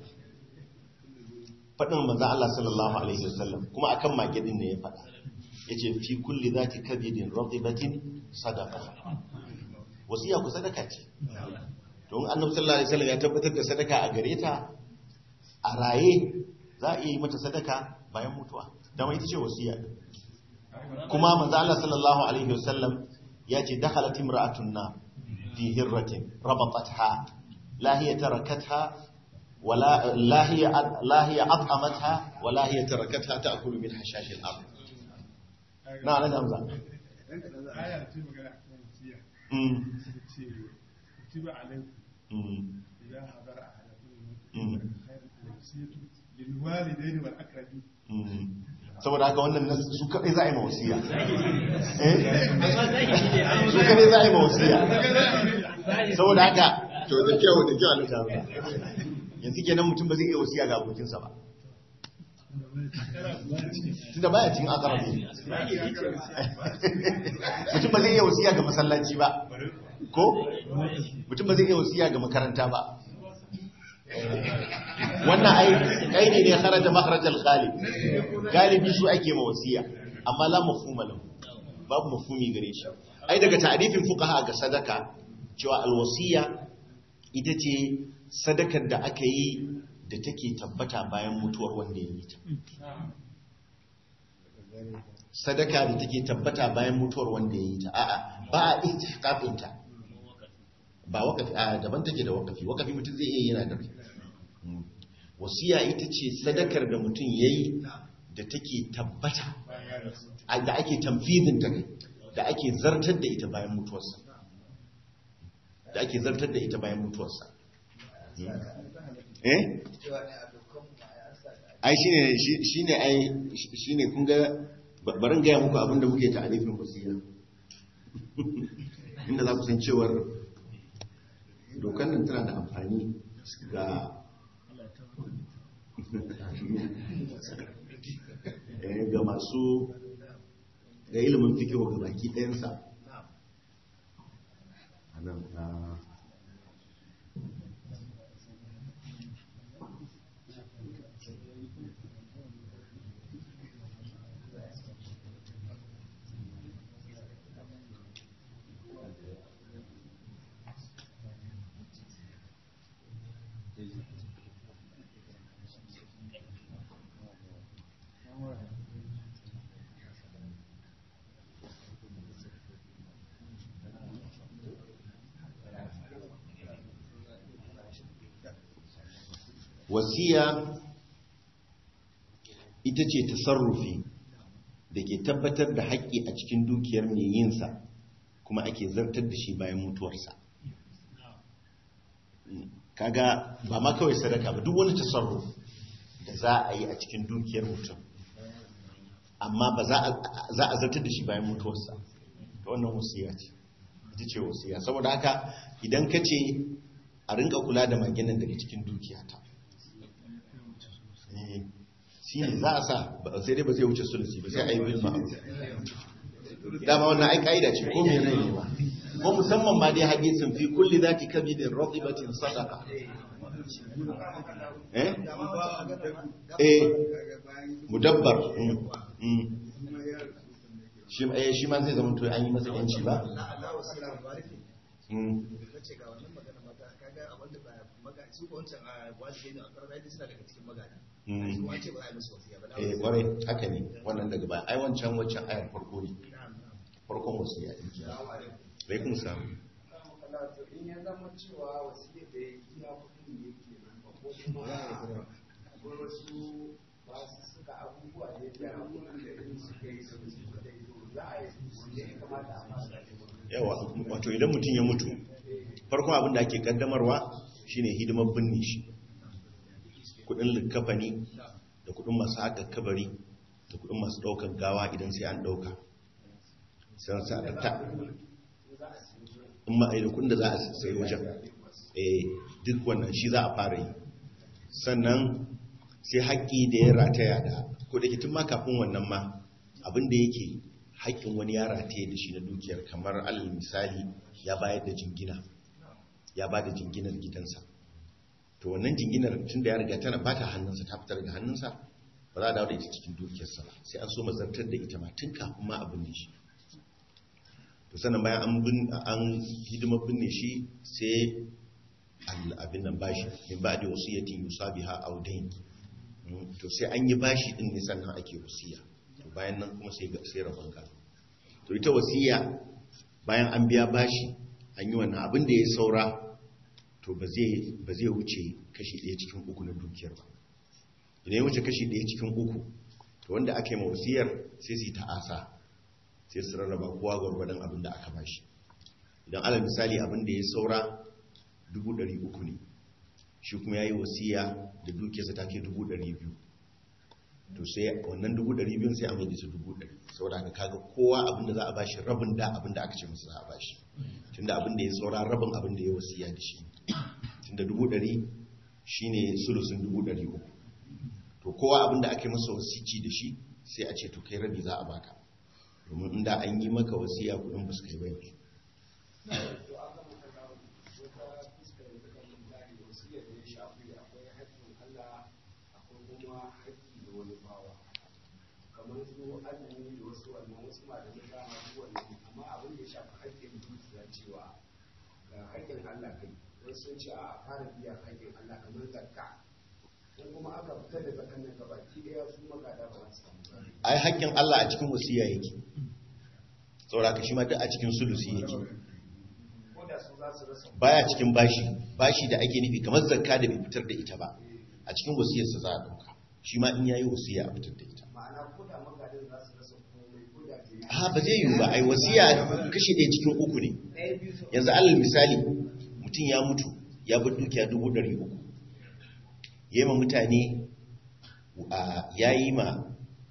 faɗin manzon Allah sallallahu alaihi wasallam kuma akan magidin ne ya faɗa yace fi kulli zati kabidin radibatin sadaqa wasiya ku sadaka ce don annabi sallallahu alaihi wasallam ya tabbatar da sadaka a gare ta a raye za a iya yi mata sadaka bayan mutuwa dama ita ce wasiya kuma manzo Allah sallallahu alaihi wasallam ya ce dakhalat imra'atun na في هرة ربطتها لا هي تركتها ولا لا هي لا هي أطعمتها ولا هي تركتها تأكل من حشاش الأرض نعم نعم نعم aya ce magana a kan wasiya أمم، suka ce kutiba alaikum أمم، idan hadara ahadakum Mm. khairu wasiyatu lil walidayni wal aqrabin أمم. saboda haka wannan nas- su kaɗai za a yi mawasiya eh su kaɗai za a yi mawasiya saboda haka to da kyau da kyau a lokacin yanzu kenan mutum ba zai iya wasiya ga abokinsa ba tunda baya cin akarabi mutum ba zai iya wasiya ga masallaci ba ko mutum ba zai iya wasiya ga makaranta ba wannan ai kai ne ne kharaja makharajal ghalib galibi su ake ma wasiya amma la mafhuma lahu babu mafhumi gare shi ai daga ta'rifin fuqaha ga sadaka cewa alwasiya ita ce sadakar da aka yi da take tabbata bayan mutuwar wanda ya yi ta sadaka da take tabbata bayan mutuwar wanda ya yi ta a'a ba a ihtiqaqin ta ba wakafi a daban take da wakafi wakafi mutum zai iya yana da rai Mm. wasiya ita ce sadakar da mutum ya yi da take tabbata a- da ake tamfizin ta kai da ake zartar da ita bayan mutuwarsa da ake zartar da ita bayan mutuwarsa Mm. eh ai shine shi- shine ai shi- shine kun ga ba- barin gaya muku abinda muke ta alifin wasiya inda za ku san cewar dokar nan tana da amfani ga eh, ga masu ga ilimin fikiwa ga baki ɗayansa a nan a wasiya ita ce tasarrufi da ke tabbatar da haƙƙi a cikin dukiyar mai yinsa kuma ake zartar da shi bayan mutuwarsa kaga ba ma kawai sadaka ba duk wani tasarruf da za a yi a cikin dukiyar mutum amma ba za a- za a zartar da shi bayan mutuwarsa ta wannan wasiya ce ita ce wasiya saboda haka idan ka ce a rinka kula da maginan daga cikin dukiyata Eh, shi ne za a sa ba- sai dai ba zai wuce sulusi ba sai a yi bil ma'ruf dama wannan ai kaida ce ko me rai ne ba ko musamman ma dai hadisin fi kulli zati kabidin ratibatin sadaqa eh eh mudabbar mm, mm. shi eh shi ma zai zama to an yi masa yanci ba mm. Mm. eh kwarai haka ne wannan daga baya ai wancan wancan ayar farko ne farkon wasu ya yi laikun samu in ya zama cewa wasiyar da ya iya kudin ne ke nan ba ko kuma akwai wasu ba su suka abubuwa da ya abubuwan da irin suka yi su su da ido za a yi wanda ya kamata a fara da yawa wato idan mutum ya mutu farkon abin da ake kaddamarwa shine hidimar binne shi kudin likafani da kudin masu haka kabari da kudin masu daukan gawa idan sai an dauka sai sa da ta in ma da kudin da za a sai wajen eh duk wannan shi za a fara yi sannan sai haƙƙi da ya rataya da ko da ke tun ma kafin wannan ma abin da yake haƙƙin wani ya rataye da shi na dukiyar kamar alal misali ya bayar da jingina ya ba da jinginar gidansa to wannan jinginar tun da ya riga tana ba ta hannunsa ta fitar da hannunsa ba za a dawo da ita cikin dukiyarsa ba sai an so mazartar da ita ma tun kafin ma abin da shi to sannan bayan an bin an hidimar binne shi sai al- abin nan bashi min ba da wasiyatin yusabiha aw dayn Mm, to sai an yi bashi din ne sannan ake wasiya to bayan nan kuma sai ga sai rabon gado to ita wasiya bayan an biya bashi an yi wannan abin da ya saura to ba zai ba zai wuce kashi ɗaya cikin uku na dukiyar ba idan ya wuce kashi ɗaya cikin uku to wanda aka yi ma wasiyar sai su yi ta'asa sai su rarraba kowa gwargwadon abin da aka bashi idan alal misali abin da ya saura dubu ɗari uku ne shi kuma ya yi wasiya da dukiyarsa ta ke dubu ɗari biyu to sai wannan dubu ɗari biyun sai a mai da su dubu ɗari saboda haka kaga kowa abin da za a bashi rabin da abin da aka ce masa za a bashi tunda abin da ya saura rabin abin da ya wasiya da shi tunda dubu ɗari shine sulusun dubu ɗari uku to kowa abin da ake masa wasici da shi sai a ce to kai rabi za a baka domin inda an yi maka wasiya kudin ba su kai bai to aka maka ga wata fuskar da kan misali wasiyar da ya shafi akwai haƙƙin Allah akwai kuma haƙƙi da wani bawa kamar su azumi da wasu wannan wasu malamai da ma su wannan amma abin da ya shafi haƙƙin dukiya cewa ga haƙƙin Allah kai wasu sun ce a fara biyan haƙƙin Allah kamar zakka ko kuma aka fita da zakan nan gabaki ɗaya su magada ba za su samu gado ai haƙƙin Allah a cikin wasiya yake saboda ka shi ma duk a cikin sulusi yake ko da su za su rasa baya cikin bashi bashi da ake nufi kamar zakka da bai fitar da ita ba a cikin wasiyarsa za a ɗauka shi ma in yayi wasiya a fitar da ita ma'ana ko da magadan za su rasa komai ko da ke a ba zai yiwu ba ai wasiya kashi ɗaya cikin uku ne ɗaya biyu su yanzu alal misali mutum ya mutu ya bar dukiya dubu ɗari uku ya yi ma mutane ya yi ma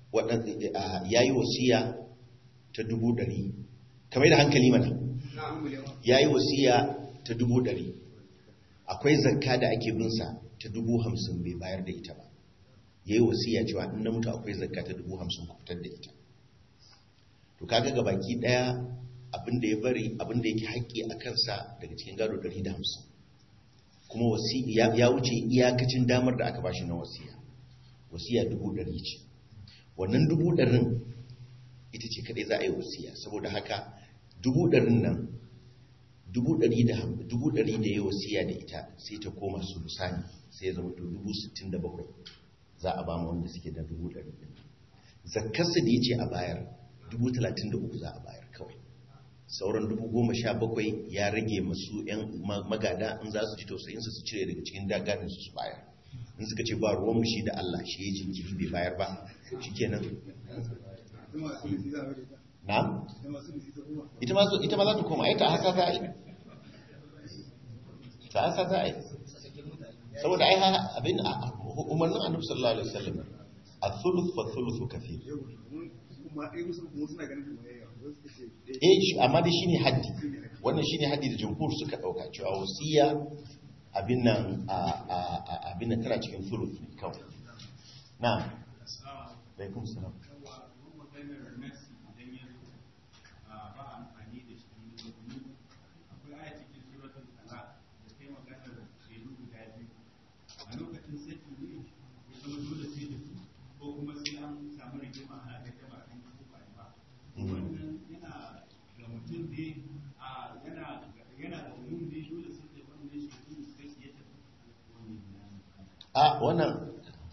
ya yi wasiya ta dubu ɗari kamar da hankali mana ya yi wasiya ta dubu ɗari akwai zakka da ake binsa ta dubu hamsin bai bayar da ita ba ya yi wasiya cewa in na mutu akwai zakka ta dubu hamsin ku fitar da ita to kaga ga baki ɗaya abinda ya bari abinda yake haƙƙi a kansa daga cikin gado ɗari da hamsin kuma wasi ya ya wuce iyakacin damar da aka bashi na wasiya wasiya dubu ɗari ce wannan dubu ɗarin ita ce kaɗai za a yi wasiya saboda haka dubu ɗarin nan dubu ɗari da ham- dubu ɗari da ya wasiya da ita sai ta koma su lusani sai ya zama to dubu sittin da bakwai za a ba mu wanda suke da dubu ɗari ɗin zakkarsa da ya ce a bayar dubu talatin da uku za a bayar kawai sauran dubu goma sha bakwai ya rage masu 'yan ma- magada in za su ji tausayinsa su cire daga cikin daganinsu su bayar in suka ce ba ruwan mushi da Allah shi ya jinkiri bai bayar ba shi kenan na? ita ma ita ma za ta koma ai ta haka za a yi ta haka za a yi saboda ai ha- abin a- umarnin annabi sallallahu alaihi wasallam a-thuluth fa thuluthu kathir eh shi amma dai shine haddi wannan shine haddi da jumhur suka dauka cewa wasiya abin nan a a a- abin nan tana cikin thuluth ne kawai na alaikum salam a wannan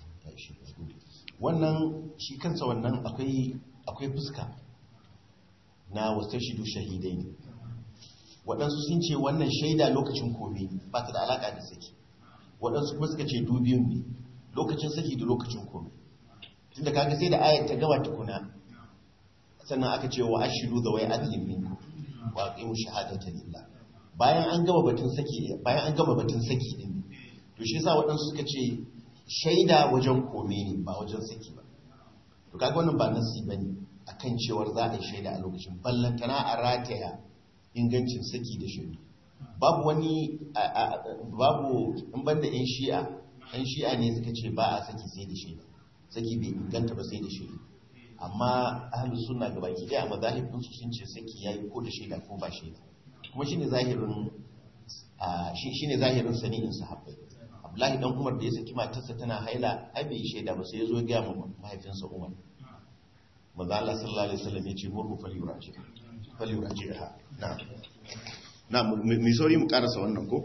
wannan shi kansa wannan akwai akwai fuska na wasu shidu shahidai ne waɗansu sun ce wannan shaida lokacin kome ba ta da alaƙa da saki waɗansu kuma suka ce dubiyun ne lokacin saki da lokacin kome tun da kaga sai da ayat ta gaba tukuna sannan aka ce wa ashiru da wai adlin minku wa aqimu shahadata lillah bayan an gama batun saki bayan an gama batun saki din to shi yasa waɗansu suka ce shaida wajen kome ne ba wajen saki ba to kaga wannan ba nasi bane akan cewar za a yi shaida a lokacin ballantana a rataya ingancin saki da shaidu babu wani a- a- babu in banda yan shi'a yan shi'a ne suka ce ba a saki sai da shaida saki bai inganta ba sai da shaidu amma ahlus sunna ga baki daya a mazahibin su sun ce saki yayi ko da shaida ko ba shaida kuma shine zahirin a shi shine zahirin sani'in sahabbai Abdullahi dan Umar da ya saki matarsa tana haila ai bai shaida ba sai ya zo ya ga mu mahaifinsa Umar manzo Allah sallallahu alaihi wasallam ya ce murhu falyuraji falyurajiha na na mu sauri mu karasa wannan ko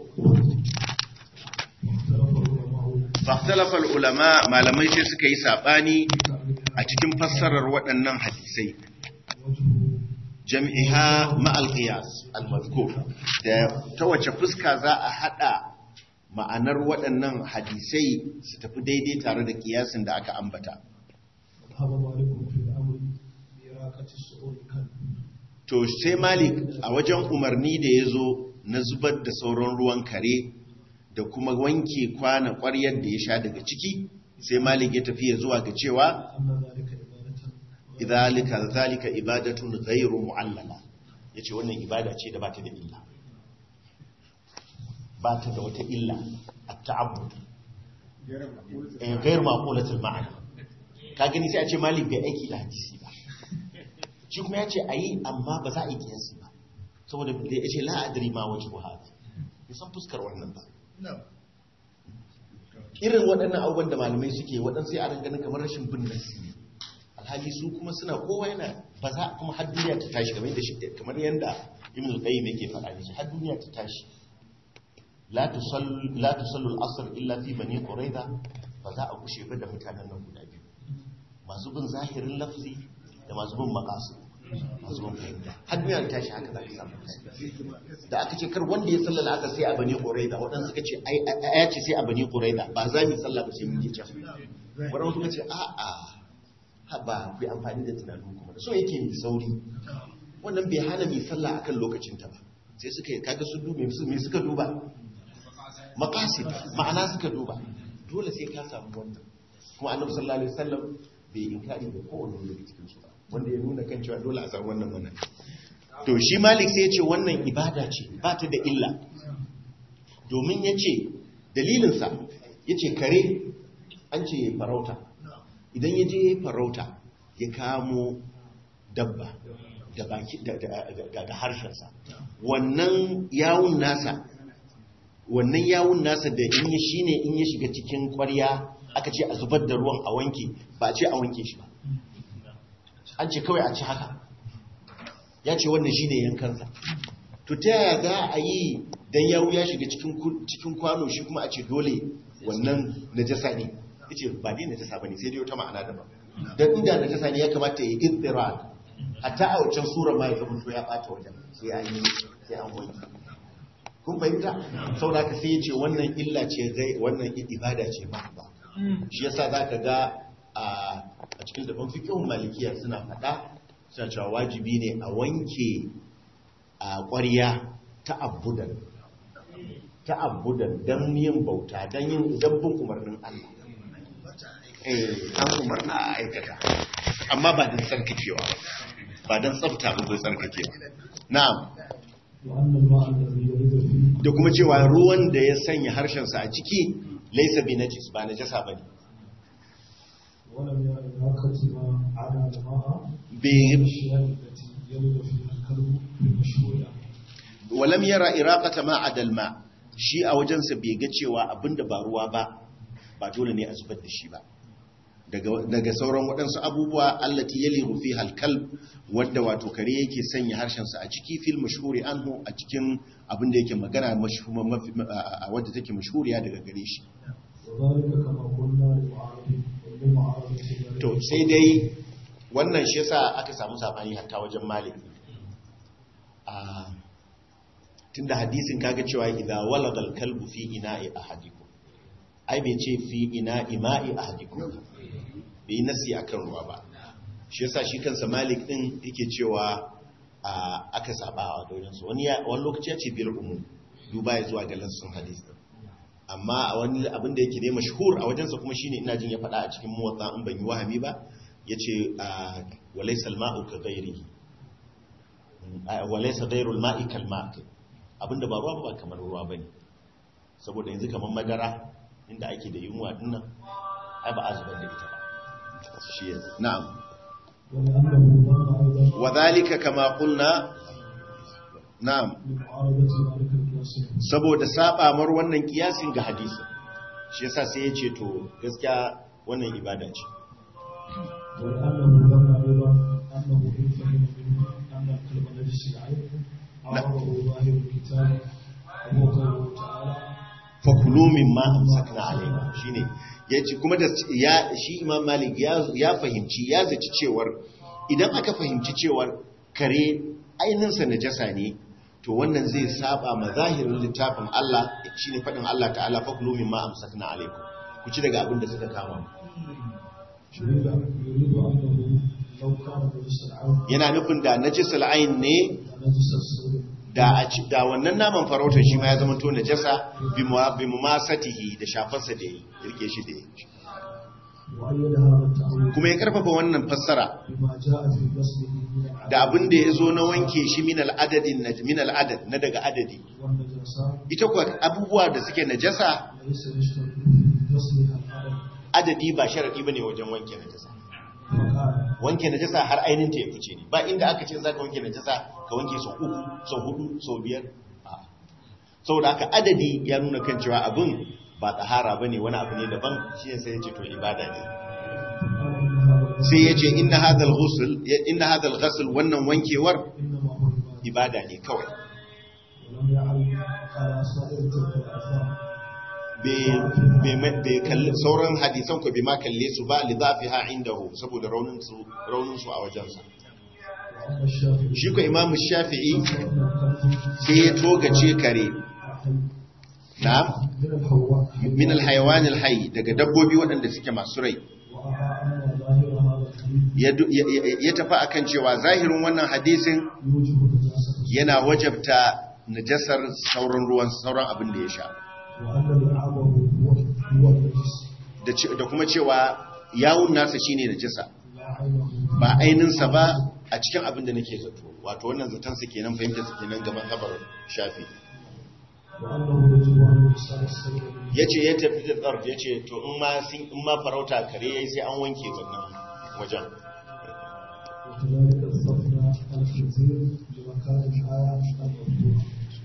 fahtalafa ulama malamai sai suka yi sabani a cikin fassarar waɗannan hadisai وجه jam'iha ma'al qiyas al-mazkur da ta wace fuska za a hada ma'anar waɗannan hadisai su tafi daidai tare da kiyasin da aka ambata ذهب مالك في الأمر بإراقة السؤول كان to sai malik a wajen umarni da ya zo na zubar da sauran ruwan kare da kuma wanke kwana ƙwaryar da ya sha daga ciki sai malik ya tafi ya zuwa ga cewa أن ذلك عبادة idhalika zalika ibadatun ghayru mu'allala yace wannan ibada ce da bata da illa bata da wata illa at-ta'abbud eh ghayr maqulatul ma'ana ka gani sai a ce malik bai aiki da hadisi ba shi kuma yace ayi amma ba za a yi kiyasi ba saboda da yace la adri ma wajhu hada bai san fuskar wannan ba irin waɗannan abubuwan da malamai suke waɗansu sai a ganin kamar rashin bin nasi ne alhali su kuma suna kowa yana ba za kuma har duniya ta tashi kamar yadda shi kamar yadda ibn al-qayyim yake faɗa ne har duniya ta tashi la tusallu la tusallu al-asr illa fi bani quraiza ba za a kushe ba da mutanen nan guda biyu masu bin zahirin lafzi da masu bin maqasid masu bin fahimta har duniya ta tashi haka za ka samu da aka ce kar wanda ya sallala aka sai a bani quraiza waɗansu suka ce ai ya ce sai a bani quraiza ba za mu sallah ba sai mun yi can waɗansu suka ce a'a ba ku yi amfani da tunanin kuma da so yake mai sauri wannan bai hana mai sallah akan lokacinta ba sai suka yi kaga su duba su me suka duba maqasid ma'ana suka duba dole sai ka samu wannan kuma annabi sallallahu alaihi wasallam bai inkari da kowanne daga cikin su ba wanda ya nuna kan cewa dole a samu wannan wannan to shi malik sai ya ce wannan ibada ce ba ta da illa domin ya ce dalilinsa ya ce kare an ce farauta idan ya je farauta ya kamo dabba da baki da harshensa wannan yawun nasa wannan yawun nasa da in yi shine in ya shiga cikin kwarya aka ce a zubar da ruwan a wanke ba a ce a wanke shi ba an ce kawai a ci haka ya ce wannan shine yankansa to ta yaya za a yi dan yawu ya shiga cikin kwano shi kuma a ce dole wannan najasa ne yace ba dai najasa bane sai dai wata ma'ana daban dan inda najasa ne ya kamata ya iddirak hatta a wancan sura ma ya zama to ya bata wajen sai an yi sai an wanki kun fahimta saboda ka sai yace wannan illa ce gai wannan ibada ce ba ba shi yasa zaka ga a cikin daban fiqhun malikiya suna fada suna cewa wajibi ne a wanke a ƙwarya ta abudan ta abudan dan yin bauta dan yin dabbin umarnin Allah an umarna a aikata amma ba don tsarkakewa ba don tsafta ba zai tsarkakewa na'am da kuma cewa ruwan da ya sanya harshensa a ciki laisa bi najis ba najasa ba ne walam yara iraqata ma adalma shi a wajensa bai ga cewa abinda ba ruwa ba ba dole ne a zubar da shi ba daga sauran waɗansu abubuwa allati yali rufi halkal wadda wato kare yake sanya harshensa a ciki fil mashhuri anhu a cikin abin da yake magana wadda take mashhuriya daga gare shi to sai dai wannan shi yasa aka samu sabani hatta wajen malik a tunda hadisin kaga cewa idza walagal kalbu fi ina'i ahadikum ai bai ce fi ina ima'i ahadikum bai nasi akan ruwa ba shi yasa shi kansa malik din yake cewa aka saba a wajensu wani wani lokaci ya ce bil umum duba ya zuwa ga lansun hadis din amma a wani abin da yake ne mashhur a wajensa kuma shine ina jin ya faɗa a cikin muwatta in ban yi wahami ba yace walaysa al-ma'u ka ghairihi walaysa ghairu al-ma'i kal ma'i abinda ba ruwa ba kamar ruwa bane saboda yanzu kamar madara inda ake da yunwa dinnan ai ba a zubar da ita ba shi na'am wa dhalika kama qulna na'am saboda saba mar wannan kiyasin ga hadisi shi yasa sai ya ce to gaskiya wannan ibada ce fakulu min ma amsakna alaina shine yace kuma da ya shi imam malik ya ya fahimci ya zaci cewar idan aka fahimci cewar kare ainihinsa najasa ne to wannan zai saba ma zahirin littafin Allah shine faɗin Allah ta'ala fakulu mimma amsakna alaikum ku ci daga abin da suka kama mu يريد يريد أنه لو كان نجس العين yana nufin da najisul ain ne ونجس السور da a ci da wannan naman farautar shi ma ya zama to najasa bi mu- bi mumasatihi da shafarsa da yi rike shi da yi وأيد هذا التأويل kuma ya karfafa wannan fassara بما جاء في غسله من العين da abin da ya zo na wanke shi min al'adadin na min al'adad na daga adadi والنجاسات ita kuwa abubuwa da suke najasa ليس يشترط في غسلها العدد adadi ba sharadi bane wajen wanke najasa فقال wanke najasa har ainin ta ya fice ne ba inda aka ce zaka wanke najasa ka wanke sau uku sau hudu sau biyar A'a. saboda haka adadi ya nuna kan cewa abin ba tsahara bane wani abu ne daban shi ne sai ya ce to ibada ne فقال إن هذا الغسل sai ya ce inna hadal ghusl inna hadal ghusl wannan wankewar إنما هو عبادة ibada ne kawai ولم يعلم على سائر تلك الآثار bai kalli sauran hadisan ko bai ma kalle su ba li zafiha indahu saboda raunin su raunin su a wajensa وأما الشافعي shi ko imam shafi'i فإن الكلب sai ya togace kare na من الحواء min alhayawan alhayy daga dabbobi waɗanda suke masu rai ورأى أن ظاهر هذا الحديث ya du- ya- ya- ya tafi akan cewa zahirin wannan hadisin يوجب نجاسة yana wajabta najasar sauran ruwan sauran abin da ya sha وأن لعابه هو هو النجس da ce- da kuma cewa yawun nasa shine najasa لا عينه ba ainihinsa ba a cikin abin da nake zato wato wannan zaton su kenan fahimta su kenan ga mazhabar shafi وأنه يجب أن يغسل السيد من yace ya tafi da tsarf yace to in ma sun in ma farauta kare yayi sai an wanke wannan wajen وكذلك استثنى الخنزير لمكان الآية المفتوحة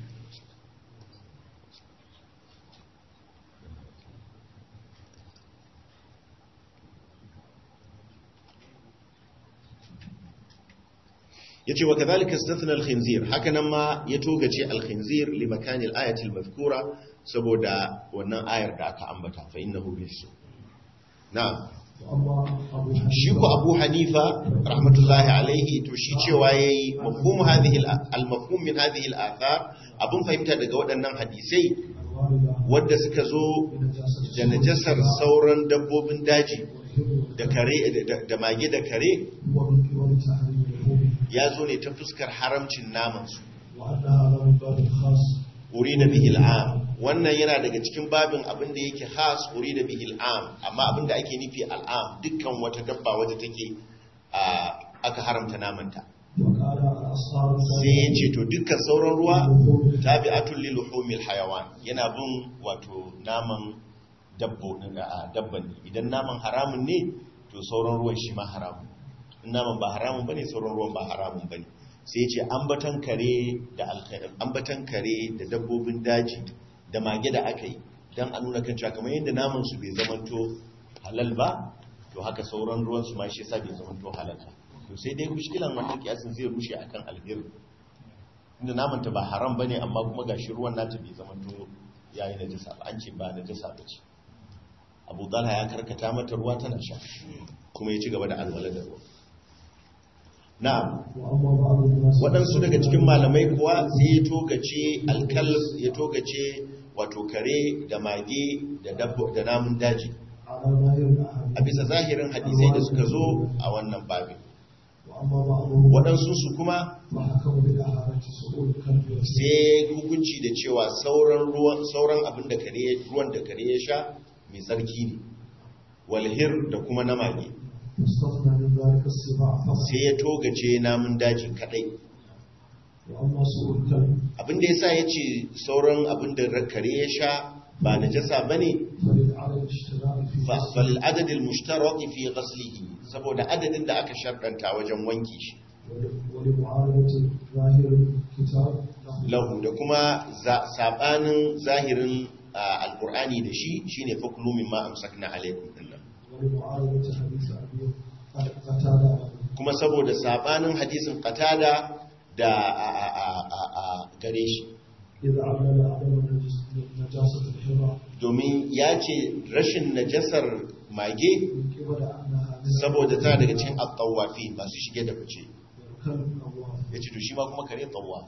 yace wa kadhalika istathna al-khinzir haka nan ma ya togace al-khinzir li makani al-ayati al-madhkura saboda wannan ayar da aka ambata fa innahu rijs na'am وأما أبو shi ko Abu Hanifa rahmatullahi alaihi to shi cewa yayi mafhum hadhihi al- al-mafhum min hadhihi al-athar abun fahimta daga waɗannan hadisai الواردة wadda suka zo بنجاسة da najasar sauran dabbobin daji والحب da kare da- da mage da kare هو من قبل تحريم اللحوم ya zo ne ta fuskar haramcin namansu وأن هذا من باب خاص uri da bihil am wannan yana daga cikin babin abin da yake khas uri da bihil am amma abin da ake nufi al'am dukkan wata dabba wadda take a, aka haramta namanta وقال الأصحاب sai ya ce to dukkan sauran ruwa tabi'atul lil luhumil hayawan yana bin wato naman dabbo a dabban ne idan naman haramun ne to sauran ruwan shi ma haramun in naman ba haramun bane sauran ruwan ba haramun bane sai ya ce ambatan kare da alkhair ambatan kare da dabbobin daji da mage da aka yi dan a nuna kan cewa kamar yadda naman su bai zamanto halal ba to haka sauran ruwan su ma shi yasa bai zamanto halal ba to sai dai mushkilan wannan kiyasin zai rushe akan alheri inda namanta ba haram bane amma kuma gashi ruwan nata bai zama to yayi najasa ba an ce ba najasa ba ce Abu Talha ya karkata mata ruwa tana sha kuma ya ci gaba da alwala da ruwa na'am وأما بعض الناس waɗansu daga cikin malamai kuwa sai ya togace alkalb ya togace wato kare da mage da dabbo da namun daji على ظاهر الأحاديث a bisa zahirin hadisai da suka zo a wannan babin وأما بعضهم waɗansu su kuma فحكم بالأحاديث سؤول الكلب والسيد sai hukunci da cewa sauran ruwan sauran abin da kare ruwan da kare ya sha mai tsarki ne walhir da kuma na mage واستثنى من ذلك السباع فقط sai ya togace namun daji kadai وأما سؤول الكلب abin da yasa yace sauran abin da kare ya sha ba najasa bane فللعدد اشتراء في fa fal adad al mushtarak fi ghaslihi saboda adadin da aka sharɗanta wajen wanki shi ول- ولمعارضة ظاهر الكتاب له lahu da kuma za- sabanin zahirin ah, alqur'ani da shi shine fakulu mimma amsakna alaikum dinnan ولمعارضة حديث أبي قتادة kuma saboda sabanin hadisin qatada da a, a, a, a, a gare shi إذا علل عدم النجس- نجاسة الحرة domin ya ce rashin najasar mage من قبل أنها من saboda tana daga cikin attawafi masu shige da fice كلب أواب ya ce to shi ma kuma kare tsawa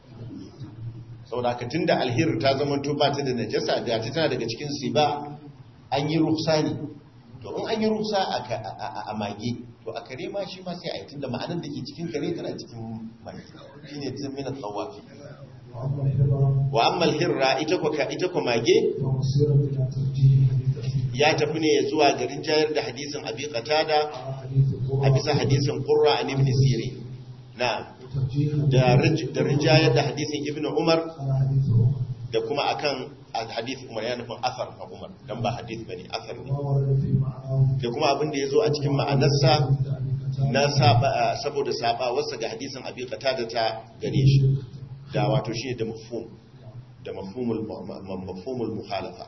saboda haka tun da alhir ta zama to ba ta da najasa da ta tana daga cikin siba an yi rufsa ne to in an yi rufsa a ka- a- a- a mage to a kare ma shi ma sai a yi tun da ma'anar da ke cikin kare tana cikin mage shi ne tun minan tsawafi وأما الحرة wa amma alhirra ita ko ka ita ko mage فمصيرة إلى ترجيح حديث أبي ya tafi ne zuwa garin jayar da hadisin abi qatada على حديث a القرى bisa hadisin qurra an ibn sirin na وترجيح da rij- da rinjayar da hadisin ibn umar على حديث عمر da kuma akan hadith umar ya nufin asar na umar dan ba hadith bane asar ne وما ورد في معناه da kuma abin da ya zo a cikin ma'anarsa حديث أبي قتادة na saba saboda saba wasa ga hadisin abi qatada ta gare shi da wato shi da mafhum da mafhumul mafhumul muhalafa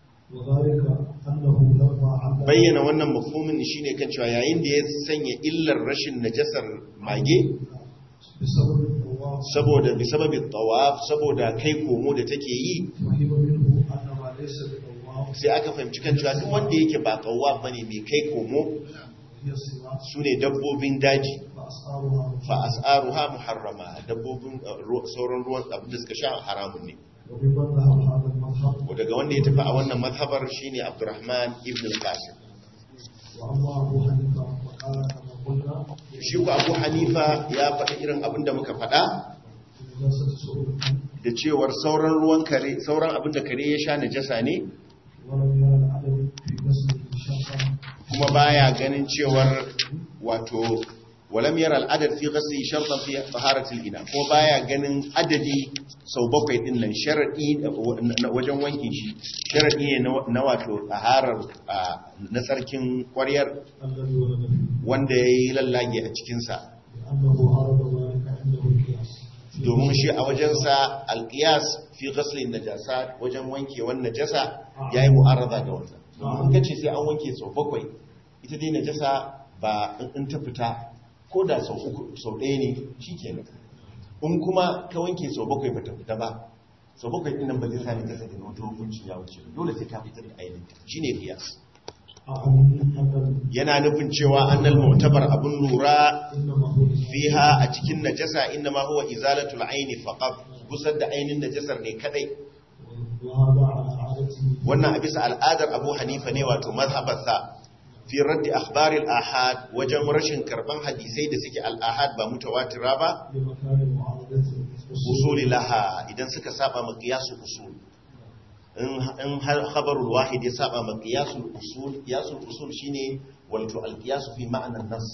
وذلك أنه لما علم bayyana wannan mafhumin shine kan cewa yayin da ya sanya illar rashin najasar mage بسبب الطواف saboda bi sababi tawaf saboda kai komo da take yi فهم منه أن ما ليس بطواف sai aka fahimci kan cewa duk wanda yake ba tawaf bane mai kai komo هي الصلاة sune dabbobin daji فأسعارها fa as'aruha muharrama dabbobin uh, ru- sauran ruwan abin da suka sha haramun ne وممن ذهب هذا المذهب daga wanda ya tafi a wannan mazhabar shine Abdurrahman ibn al-Qasim وأما أبو حنيفة فقال كما قلنا shi ku Abu Hanifa ya faɗi irin abin da muka faɗa نجاسة سؤول الحمد da cewar sauran ruwan kare sauran abin da kare ya sha najasa ne ولم يرى العدم في غسل الشقة kuma baya ganin cewar wato walam yara al'adad fi ghasli shartan fi taharatil ina ko baya ganin adadi sau bakwai din nan sharadi na- wajen wankin shi sharadi ne na- na wato taharar a, na sarkin kwaryar الذي ولد فيه wanda yayi lallage a cikin sa لأنه عرض ذلك عنده القياس domin shi a wajensa alqiyas fi ghasli najasa wajen wankewan najasa yayi mu'arada da wannan domin kace sai an wanke sau bakwai ita dai najasa ba in- in ta fita ko da sau uku sau ɗaya ne shikenan in kuma ka wanke sau bakwai ba ta fita ba sau bakwai ɗin nan ba zai sa najasa da wata hukunci ya wuce ba. dole sai ka fitar da ainihin shine qiyas أعني أن yana nufin cewa annal mu'tabar abun lura إنما هو fiha a cikin najasa inna ma huwa izalatul aini faqat gusar da ainin najasar ne kadai وهذا على عادته wannan a bisa al'adar Abu Hanifa ne wato mazhabarsa fi raddi akhbaril ahad wajen rashin karban hadisai da suke al-ahad ba mutawatira ba لمكان معارضة usuli laha idan suka saba ma qiyasul usul in in har khabarul wahid ya saba ma qiyasul usul qiyasul usul shine wato al-qiyas fi ma'na an-nas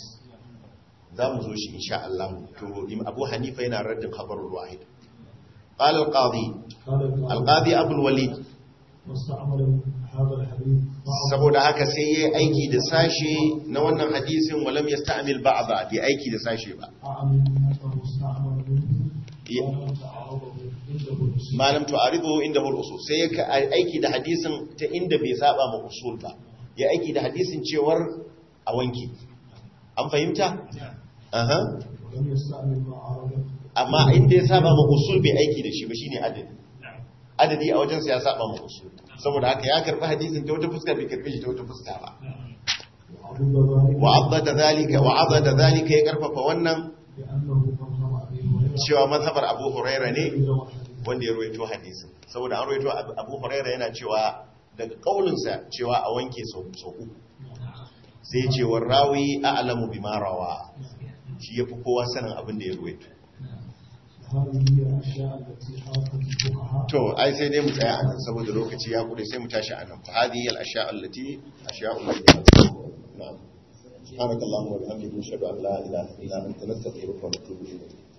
za mu zo shi insha Allah to Im- Abu Hanifa yana raddin khabarul wahid قال القاضي قال القاضي أبو الوليد واستعمل هذا الحديث بعض saboda haka sai yayi aiki da sashe na wannan hadisin walam yasta'mil ba'da bi aiki da sashe ba أعني أنه استعمل منه ي- ولم تعارضه عنده الأصول malam tu'aridu inda hul usul sai ya aiki da hadisin ta inda bai saba ma usul ba ya aiki da hadisin cewar a wanki an fahimta aha ولم يستعمل ما عارضه amma inda ya saba ma usul bai aiki da shi ba shine adadi adadi a wajen sa ya saba ma usul saboda haka ya karbi hadisin ta wata fuska bai karbi shi ta wata fuska ba وعضد ذلك wa abada zalika wa abada zalika ya karfafa wannan بأنه مذهب أبي هريرة cewa mazhabar Abu Huraira ne إلى الحديث wanda ya ruwaito hadisin saboda an ruwaito Abu Abu Huraira yana cewa daga kaulinsa cewa a wanke sau sau uku sai ce wa rawi a'lamu bima rawa shi yafi kowa sanin abin da ya ruwaito هذه هي الأشياء التي حركت الفقهاء to ai sai dai mu tsaya anan saboda lokaci ya kuɗe sai mu tashi anan fa hadhihi al ashya allati ashya'u na'am subhanakallahumma wa bihamdika nashhadu an la ilaha illa anta nastaghfiruka wa natubu ilayk